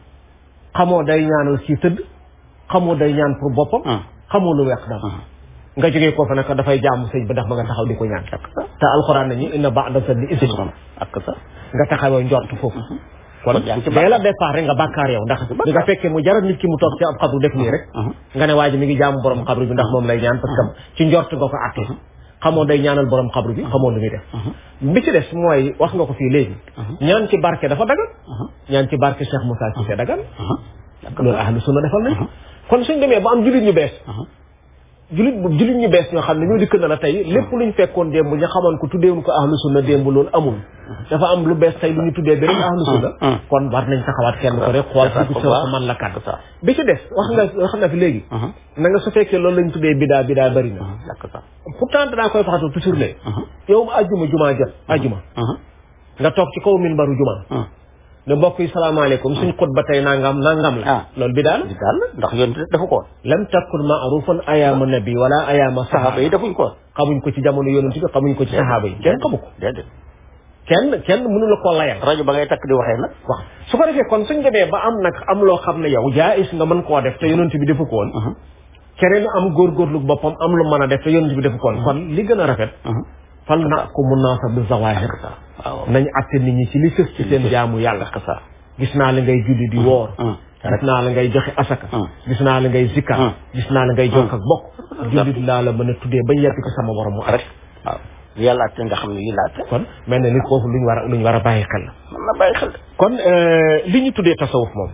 xamoo day ñaanal si tëdd xamoo day ñaan pour boppam xamoo lu weex dara nga jógee ko fa nag dafay jaamu sëñ ba ndax ba nga taxaw di ko ñaan te alxuraan nañu inna ba'da zanni ismun ak sa nga taxawee njort foofu kon yaa ngi ci dee la départ rek nga bàkkaar yow ndax li nga fekkee mu jaral nit ki mu toog ci ab xabru def nii rek nga ne waa ji mi ngi jaamu borom xabru bi ndax moom lay ñaan parce que ci njort nga ko àtte xamoo day ñaanal borom xabru bi xamoo lu muy def bi ci des mooy wax nga ko fii léegi ñaan ci barke dafa dagan ñaan ci barke Cheikh Moussa Cissé dagan loolu ahlu sunna defal nañ kon suñ demee ba am jullit ñu bees julit bu julit ñu bees ñoo xam ne ñoo dikk na la tey lépp luñ fekkoon démb ñu xamoon ko tuddeewuñ ko ahlu sunna démb loolu amul dafa am lu bees tey lu ñu tuddee beneen ahlu sunna kon war nañ taxawaat kenn ko rek xool ci gis ko man la kan bi ci des wax nga wax nga fi léegi na nga su fekkee loolu lañ tuddee bidaa bidaa bëri na pourtant danaa koy faxatu toujours ne yow ajjuma jumaa jot ajjuma nga toog ci kaw minbaru jumaa ne mbokk yi salaamaaleykum suñ xutba tey nangam nangam la loolu bidaa la bidaa la ndax yoon dafa ko lam takkun maarufan ayaama nabi wala ayaama saxaaba yi defuñ ko xamuñ ko ci jamono yonent bi xamuñ ko ci saxaaba yi kenn xamu ko déedéet kenn kenn mënu la koo layal rajo ba ngay takk di waxee nag waaw su ko defee kon suñ demee ba am nag am loo xam ne yow jaayis nga mën koo def te yonent bi defu ko woon keneen am góorgóorlu boppam am lu mën a def te yonent bi defu ko woon kon li gën a rafet fal na ko mun naa sa bi zawahir nañ atte nit ñi ci li sës ci seen jaamu yàlla gis naa la ngay julli di woor gis naa la ngay joxe asaka gis naa la ngay zikkar gis naa la ngay jokk ak bokk jullit laa la mën a tuddee bañ yàgg ci sama borom mu rek waaw yàlla atte nga xam ne yi laate kon mel na ni foofu luñ war a luñ war a bàyyi xel la mën na bàyyi xel kon li ñu tuddee tasawuf moom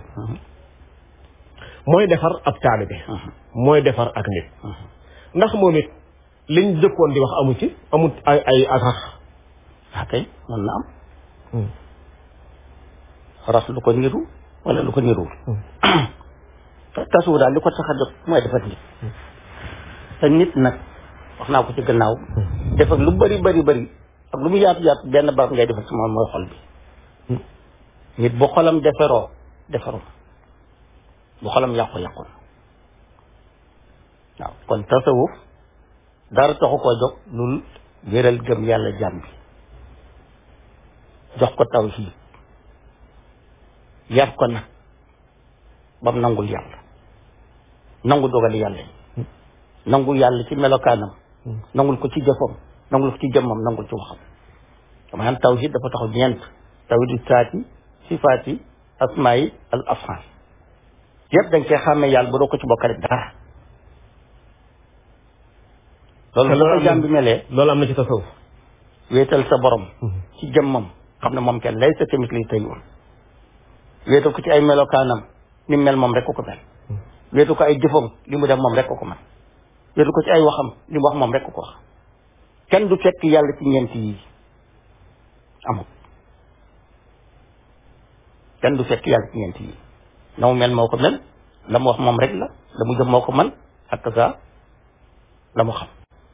mooy defar ab taalibe mooy defar ak nit ndax moom it liñ jëkkoon di wax amu ci amut ay ay ak rax waa kay mën na am ras lu ko niru wala lu ko niruwul tasawuf daal li ko tax a jóg mooy defar nit te nit nag wax naa ko ci gannaaw defar lu bari bari bari ak lu mu yaatu yaatu benn barab ngay defar ci moom mooy xol bi nit bu xolam defaroo defaru bu xolam yàqu yàqu waaw kon tasawuf dara taxu koo jóg lul wéral gëm yàlla jàmm bi jox ko tawhiid yar ko nag bam nangul yàlla nangu dogali yàlla yi nangul yàlla ci melokaanam nangul ko ci jëfam nangul ko ci jëmmam nangul ci waxam dama xam tawhid dafa taxaw ñeent tawhidu saati sifaati asmaayi al afaan yëpp dañ koy xàmmee yàlla ba doo ko ci bokkale dara loolu bu ko jàmm bi melee loolu am na ci tasawuf wéetal sa borom ci jëmmam xam ne moom kenn lay sa tamit liy tey woon wéetal ko ci ay melokaanam ni mel moom rek ko ko mel wéetal ko ay jëfam li mu def moom rek ko ko man wéetal ko ci ay waxam li mu wax moom rek ko ko wax kenn du fekk yàlla ci ñeent yi amul kenn du fekk yàlla ci ñeent yi la mu mel moo ko mel la mu wax moom rek la la mu jëf moo ko man ak sa la mu xam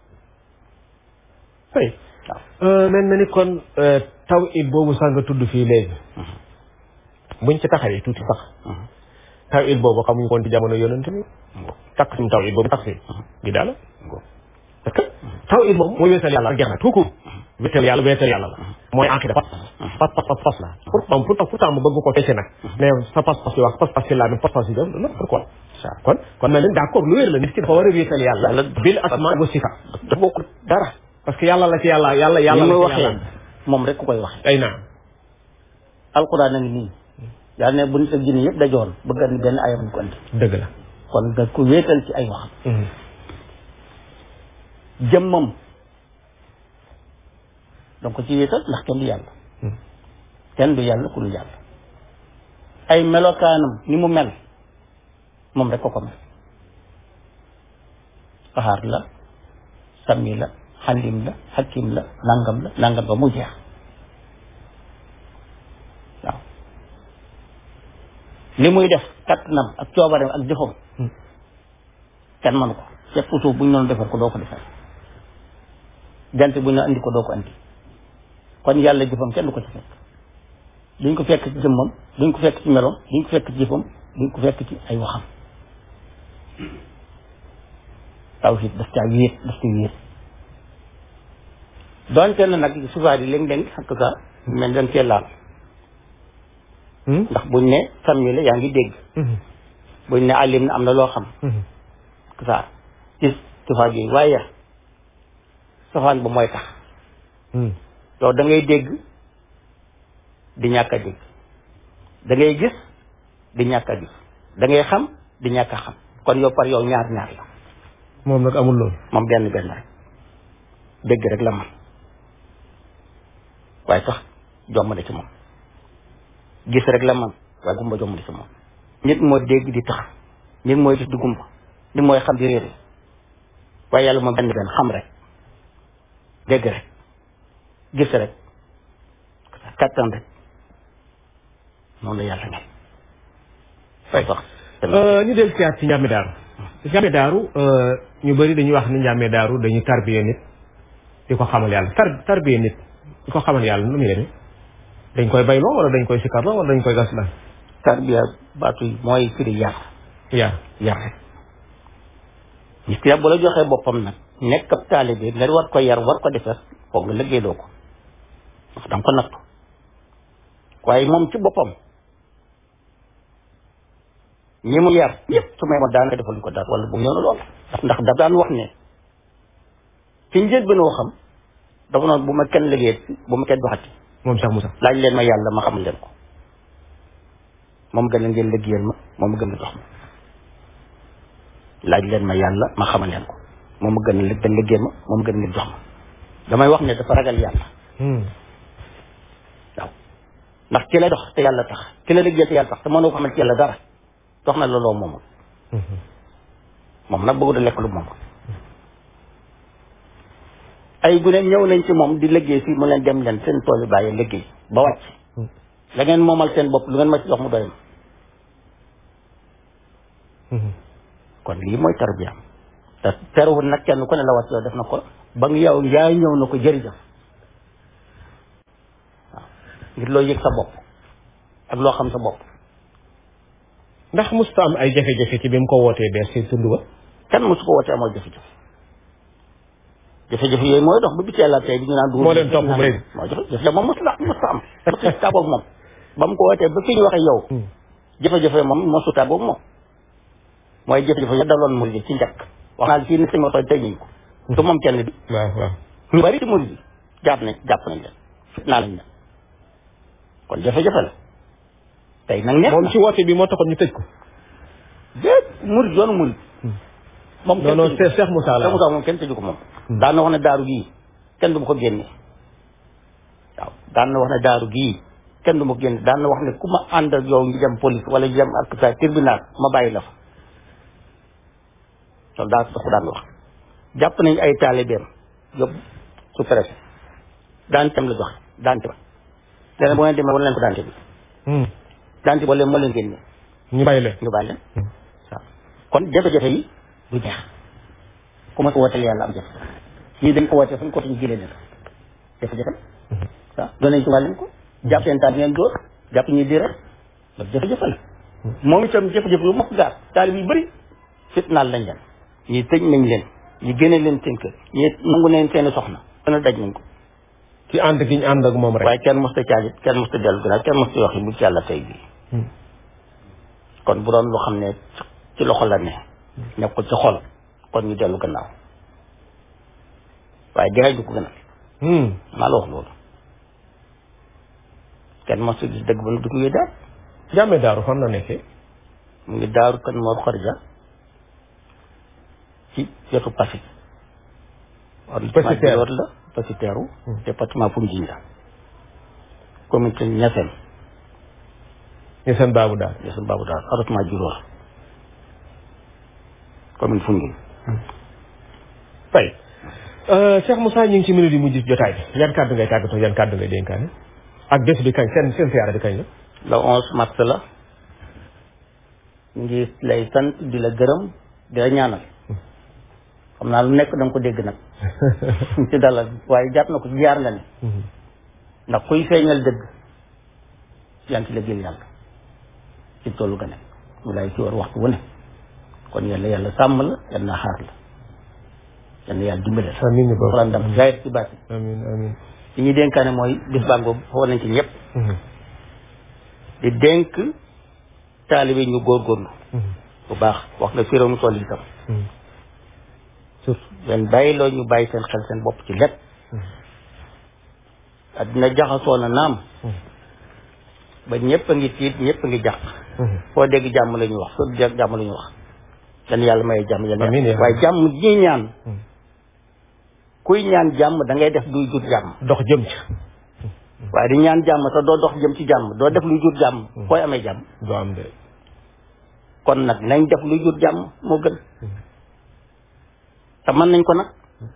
oui mel na ni kon taw it boobu sax nga tudd fii léegi buñ ci taxawee tuuti sax taw it boobu xamuñ koon ci jamono yonent bi takk suñu taw it boobu tax fi gi daala parce que taw it moom mooy wéetal yàlla rek jeex na tout court wéetal yàlla wéetal yàlla la mooy aqida pas pas pas pas pas la pour moom pourtant pourtant mu bëgg ko fecce nag mais sa pas pas yi wax pas pas yi laa même pas pas yi def non pourquoi kon kon na leen d'accord lu wér la nit ki dafa war a wéetal yàlla bil asma wa sifa da bokkul dara parce que yàlla la ci yàlla yàlla yàlla li la muy ci waxee yàlla moom rek ku koy waxee ay naam alquran a ngi nii yàlla ne bu nit ak jinne yëpp dajoon bëgg andi benn ayam ñu ko andi dëgg la kon nga ko wéetal ci ay waxam jëmmam donc ko ci wéetal ndax kenn du yàlla kenn du yàlla ku dul yàlla ay melokaanam ni mu mel moom rek ko ko mel xaar la sami la xalim la xakim la nangam la nangam ba mu jeex waaw li muy def kattanam ak coobareem ak jëfam kenn mënu ko ceeb suuf bu ñu doon defar ko doo ko defar gant bu ne andi ko doo ko andi kon yàlla jëfam kenn du ko ci fekk duñ ko fekk ci jëmmam duñ ko fekk ci meloom duñ ko fekk ci jëfam duñ ko fekk ci ay waxam tawhid daf caa wéet daf ci wéet doonte na nag sufaar yi léeg-léeg xakk sa mel dañ cee laal ndax buñ ne sàmmi la yaa ngi dégg buñ ne alim na am na loo xam sa gis sufaar yi waaye safaan ba mooy tax yow da ngay dégg di ñàkk a dégg da ngay gis di ñàkk a gis da ngay xam di ñàkk a xam kon yow par yow ñaar ñaar la moom nag amul loolu moom benn benn rek dégg rek la man waaye sax jomb na ci moom gis rek la man waaye gumba jomb na ci moom nit moo dégg di tax nit mooy gis di gumba nit mooy xam di réere waaye yàlla moom benn benn xam rek dégg rek gis rek kattan rek noonu la yàlla mel fay sax ñu del siyaat ci njàmme daaru njàmme daaru ñu bëri dañuy wax ni njàmme daaru dañuy tarbiye nit di ko xamal yàlla tar tarbiye nit di ko xamal yàlla nu muy demee dañ koy bayloo wala dañ koy sikarloo wala dañ koy gas la tarbiya baatu yi mooy firi yar yaa yar rek nit ki bu la joxee boppam nag nekk ab taalibe nga war ko yar war ko defar foog nga liggéeyloo ko ndax danga ko nattu waaye moom ci boppam ñi mu yar ñëpp su may ma daanaka defaluñ ko dara wala bu ñëw na lool ndax ndax daf daan wax ne ci njël bi noo xam dafa noonu bu ma kenn liggéey bu ma kenn waxati moom Cheikh Moussa laaj leen ma yàlla ma xamal leen ko moom gën a ngeen liggéeyal ma moom gën a jox ma laaj leen ma yàlla ma xamal leen ko moom gën a ngeen liggéeyal ma moom gën a ngeen jox ma damay wax ne dafa ragal yàlla waaw ndax ki la dox te yàlla tax ki la liggéeyal te yàlla tax te mënoo ko xamal ci yàlla dara dox na la loo moomul moom nag bëggu da lekk lu moom ay gune ñëw nañ ci moom di liggéey fii mu leen dem leen seen tool yi bàyyi liggéey ba wàcc la ngeen moomal seen bopp lu ngeen ma ci jox mu doy ma kon lii mooy tarbiyaam te terewul nag kenn ku ne la wàcc yow def na ko ba nga yow yaay ñëw na ko jërëjëf waaw ngir loo yëg sa bopp ak loo xam sa bopp ndax musta am ay jafe-jafe ci bi mu ko wootee bees ci tund wa kenn mosu ko wootee amoo jafe-jafe jafe-jafe yooyu mooy dox ba biti yàlla tey bi ñu naan moo leen topp ba léegi moo jafe-jafe moom mosu la mosu am mosu tàggoog moom ba mu ko wootee ba fi ñu waxee yow jafe-jafe moom mosu tàggoog moom mooy jafe-jafe ya daloon murid yi ci njëkk wax naa fii ni sëñ ma toj tey ñu ko du moom kenn bi waaw waaw ñu bari ci murid yi jàpp nañ jàpp nañ leen naa lañ leen kon jafe-jafe la tey nag neex moom na ci woote bi moo taxoon ñu tëj ko déet murid yoonu murid moom non non Cheikh Cheikh Moussa la Cheikh Moussa moom kenn tëju ko moom daan na wax ne daaru gii kenn du ma ko génne waaw daan na wax ne daaru gii kenn du ma ko génne daan na wax ne ku ma ànd ak yow ñu dem police wala ñu dem ak sa tribunal ma bàyyi la fa loolu daa ko daan wax jàpp nañ ay taalibeem yóbbu su préfet daan tam la joxe daante ba leneen bu ngeen demee wala leen ko daante bi daante ba leen moo leen génne ñu bàyyi leen ñu bàyyi leen waaw kon jafe-jafe yi du jeex ku ma ko wooteel yàlla am jafe ñii dañ ko wootee fu ñu ko ñu jëlee leen jafe-jafe waaw doon nañ ci wàlleen ko jàpp seen taal ngeen dóor jàpp ñuy di rek loolu jafe-jafe la moom itam jafe-jafe yu mokk gaar taalib yu bëri fitnaal lañ leen ñii tëj nañ leen ñi génne leen seen kër ñii nangu nañ seen soxna dana daj nañ ko ci ànd gi ñu ànd ak moom rek waaye kenn mos ta caalit kenn mos ta dellu gannaaw kenn mos ta wax bu ci yàlla tey bii kon bu doon loo xam ne ci loxo la ne nekk ko ci xol kon ñu dellu gannaaw waaye dee du ko gënal maa la wax loolu kenn mos ta gis dëgg ba nu du ko yee daal jàmme daaru fan la nekkee mu ngi daaru kan moo xorja ci wetu Passy Passy Terre la Passy Terre département Foundiougne la commune Niassène ñu seen baabu daal Niassène Babou daal arrondissement Djilor commune Foundiougne fay Cheikh Moussa ñu ngi ci minute yi mujj jotaay bi yan kàddu ngay tàggatoo yan kàddu ngay dénkaane ak bés bi kañ seen seen siyaara bi kañ la le onze mars la ngi lay sant di la gërëm di la ñaanal xam naa lu nekk da nga ko dégg nag ci dalal waaye jàpp na ko jaar nga ne ndax kuy feeñal dëgg yaa ngi ci liggéeyal yàlla ci tollu ga nekk mu lay ci war waxtu wu ne kon yàlla yàlla sàmm la yàlla na xaar la yàlla yàlla dimbale la amiin boobu wala ndam jaayit ci baati amiin amiin li ñuy dénkaane mooy bis bàngoo xool nañ ci ñëpp di dénk taalibe ñu góorgóorlu bu baax wax nga firéew mu toll itam surtout leen bàyyi loo ñu bàyyi seen xel seen bopp ci lépp addina jaxasoo na naam ba ñëpp a ngi tiit ñëpp a ngi jàq foo dégg jàmm la ñu wax foo dégg jàmm la ñu wax yan yàlla may jàmm yan Amiin yaa waaye jàmm ji ñaan kuy ñaan jàmm da ngay def luy jur jàmm dox jëm ci waaye di ñaan jàmm te doo dox jëm ci jàmm doo def luy jur jàmm fooy amee jàmm du am de kon nag nañ def luy jur jàmm moo gën te mën nañ ko nag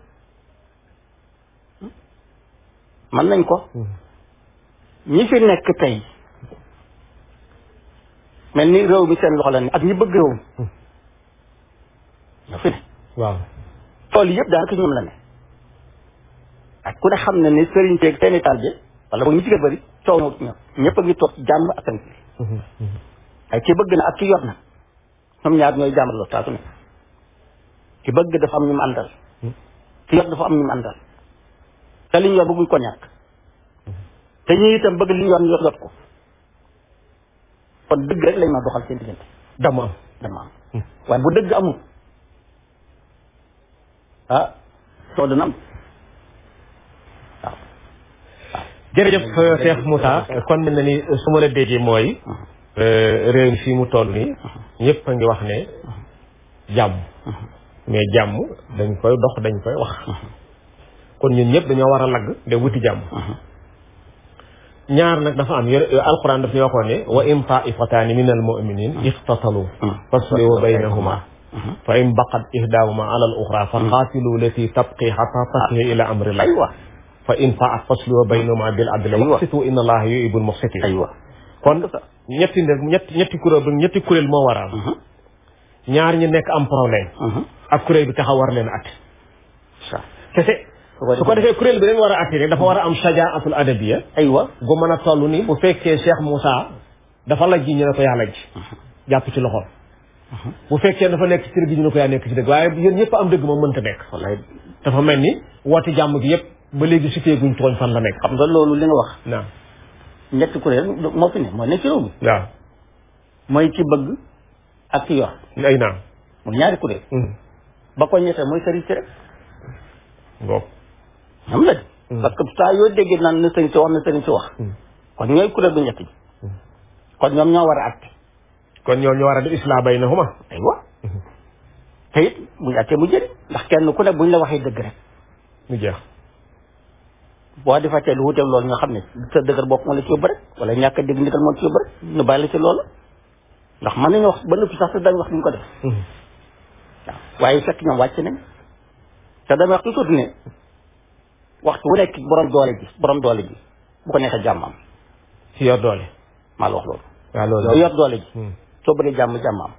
mën nañ ko ñi fi nekk tey mel ni réew mi seen loxo la ne ak ñi bëgg réew mi ñoo fi ne waaw tool yëpp daanaka ñoom la ne ak ku ne xam ne ni sëriñ teeg seeni taalibe wala boog ñi ci gën a bëri coow na ñoom ñëpp a ngi toog ci jàmm ak tënk ay ki bëgg na ak ki yor na ñoom ñaar ñooy jàmmaloo saa su ne ki bëgg dafa am ñu mu àndal ki yor dafa am ñu mu àndal te li ñu yor bëgguñ ko ñàkk te ñi itam bëgg li ñu yor ñu yor jot ko kon dëgg rek lañ ma doxal seen diggante dama am dama am waaye bu dëgg amul ah soo dana am waaw jërëjëf Cheikh Moussa kon mel na ni su ma la déggee mooy réew mi fii mu toll nii ñëpp a ngi wax ne jàmm mais jàmm dañ koy dox dañ koy wax kon ñun ñëpp dañoo war a lagg de wuti jàmm ñaar nag dafa am yore alquran daf ñu waxoon ne wa in taifataani min al muminin iqtatalu faslihu baynahuma fa in baqat ihdahuma ala al uxra fa qaatilu lati tabqi xata tasliha ila amrillah aywa fa in faat faslihu baynahuma bil adli Aywa. waqsitu inna allaha yuhibbul muqsitin aywa kon ñetti ne ñetti ñetti kuréel ba ñetti kuréel moo war a am ñaar ñi nekk am problème ak kuréel bi taxaw war leen at sa kese su ko defee kuréel bi leen war a attiré dafa war a am shajaatul adabiya aywa gu mën a toll ni bu fekkee Cheikh Moussa dafa lajji ñu ne ko yaa lajj jàpp ci loxoom bu fekkee dafa nekk ci dëgg ñu ne ko yaa nekk ci dëgg waaye yéen ñëpp am dëgg moom mënta nekk wallaay dafa mel ni woote jàmm gi yëpp ba léegi sutee guñ tooñ fan la nekk xam nga loolu li nga wax naam ñetti kuréel moo fi ne moo nekk ci réew mi waaw mooy ki bëgg ak ki yor ay naam mooy ñaari kuréel ba ko ñettee mooy sëriñ si rek ngoog ñoom la de parce que saa yoo déggee naan na sëriñ si wax na sëriñ si wax kon ñooy kuréel bu ñett bi kon ñoom ñoo war a àtte kon ñoo ñu war a def isla baynahuma aywa te it buñ àttee mu jëriñ ndax kenn ku ne buñ la waxee dëgg rek ñu jeex boo defatee lu wuteeg loolu nga xam ne sa dëgër bopp moo la ci yóbbu rek wala ñàkk a dégg ndigal moo ci yóbbu rek ñu bàyyi la ci loolu ndax mën nañu wax ba noppi sax te dañ wax duñ ko def waaw waaye fekk ñoom wàcc nañ te damay wax toujours ne waxtu wu nekk borom doole ji borom doole ji bu ko neexee jàmm am ci yor doole maa la wax loolu waaw loolu yow yor doole ji Hmm. soo bëggee jàmm jàmm am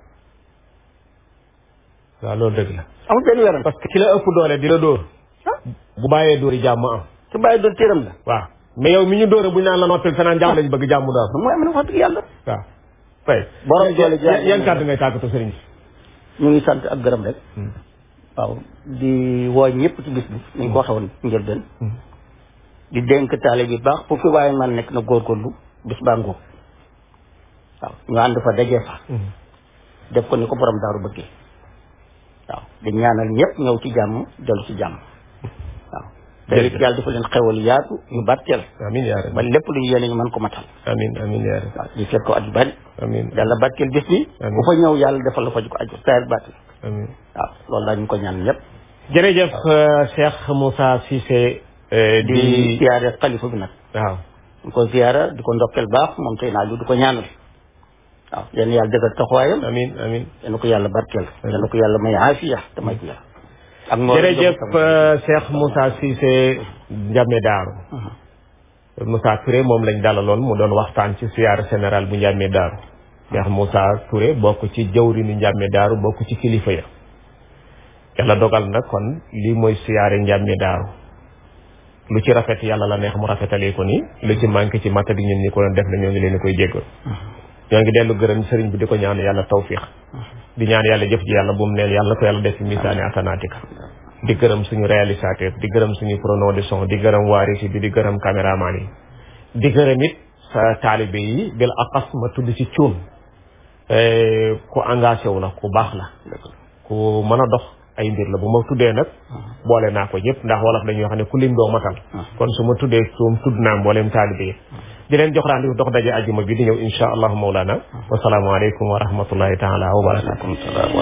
waaw loolu dëgg la amul benn werante parce que ki la ëpp doole di la dóor bu bàyyee dóor yi jàmm am su bàyyi doon téeram la waaw mais yow mi ñu dóore bu ñu naan la noppil fenaan jàmm lañ bëgg jàmm daal mooy am na wax dëgg yàlla waaw fay Borom doole ji yan yan kàddu ngay tàggatoo sëriñ si ñu ngi sant ak gërëm rek waaw di woo ñëpp ci bis bi ni ñu ko waxee woon njëlbeen di dénk taale bi baax fu fi waaye man nekk na góorgóorlu bis baa ngóob waaw ñu ànd fa dajee fa def ko ni ko borom daaru bëggee waaw di ñaanal ñëpp ñëw ci jàmm dellu ci jàmm waaw te it Jërëjëf. yàlla dafa leen xewal yaatu yu barkeel amin yaa rabbi ba lépp lu ñu yéene ñu mën ko matal amin amin yaa rabbi waaw di fekk ko at yu bari amin yàlla barkeel bis bi Amiin. ku fa ñëw yàlla defal la fa ju ko aju saar baati amin waaw loolu laa ñu ko ñaan ñëpp jërëjëf euh, Cheikh Moussa Cissé euh, di di ziyaare xalifa bi nag waaw di ko ziyaara di ko ndokkeel baax moom tey naa ju di ko ñaanal waaw yéen yàlla dëggal taxawaayam amin amin yéen ko yàlla barkeel yéen ko yàlla may aafiya te may ko yàlla ak moo jërëjëf euh, Cheikh Moussa Cissé Ndiamé Daaru Moussa Touré moom lañ dalaloon mu doon waxtaan ci siyaara général bu Ndiamé Daaru Cheikh Moussa Touré bokk ci jawrinu Ndiamé Daaru bokk ci kilifa ya yàlla dogal na kon lii mooy siyaare njàmmi daaru lu ci rafet yàlla la neex mu rafetalee ko ni lu ci manqué ci matta di ñun ñi ko doon def na ñoo ngi leen koy jéggal ñoo ngi dellu gërëm sëriñ bi di ko ñaan yàlla tawfiix di ñaan yàlla jëf ji yàlla bu mu neen yàlla ko yàlla def ci misaani asanaatika di gërëm suñu réalisateur di gërëm suñu preneur de son di gërëm waarisi bi di gërëm caméraman yi di gërëm it sa taalibe yi bil aqas ma tudd ci cuun ku engagé wu la ku baax la ku mën a dox ay mbir la bu ma tuddee nag boole naa ko ñëpp ndax wolof dañuy wax ne ku lim doo matal kon su ma tuddee suum tudd naa mbooleem taalibe yi di leen jox rendez-vous dox daje ajjuma bi di ñëw insha allahu mawlana wasalaamu aleykum wa rahmatullahi taala wa barakatuh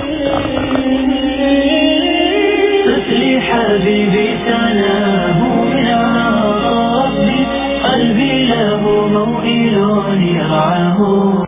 طفلي حبيبي سلام من ربي قلبي له موئل يرعاه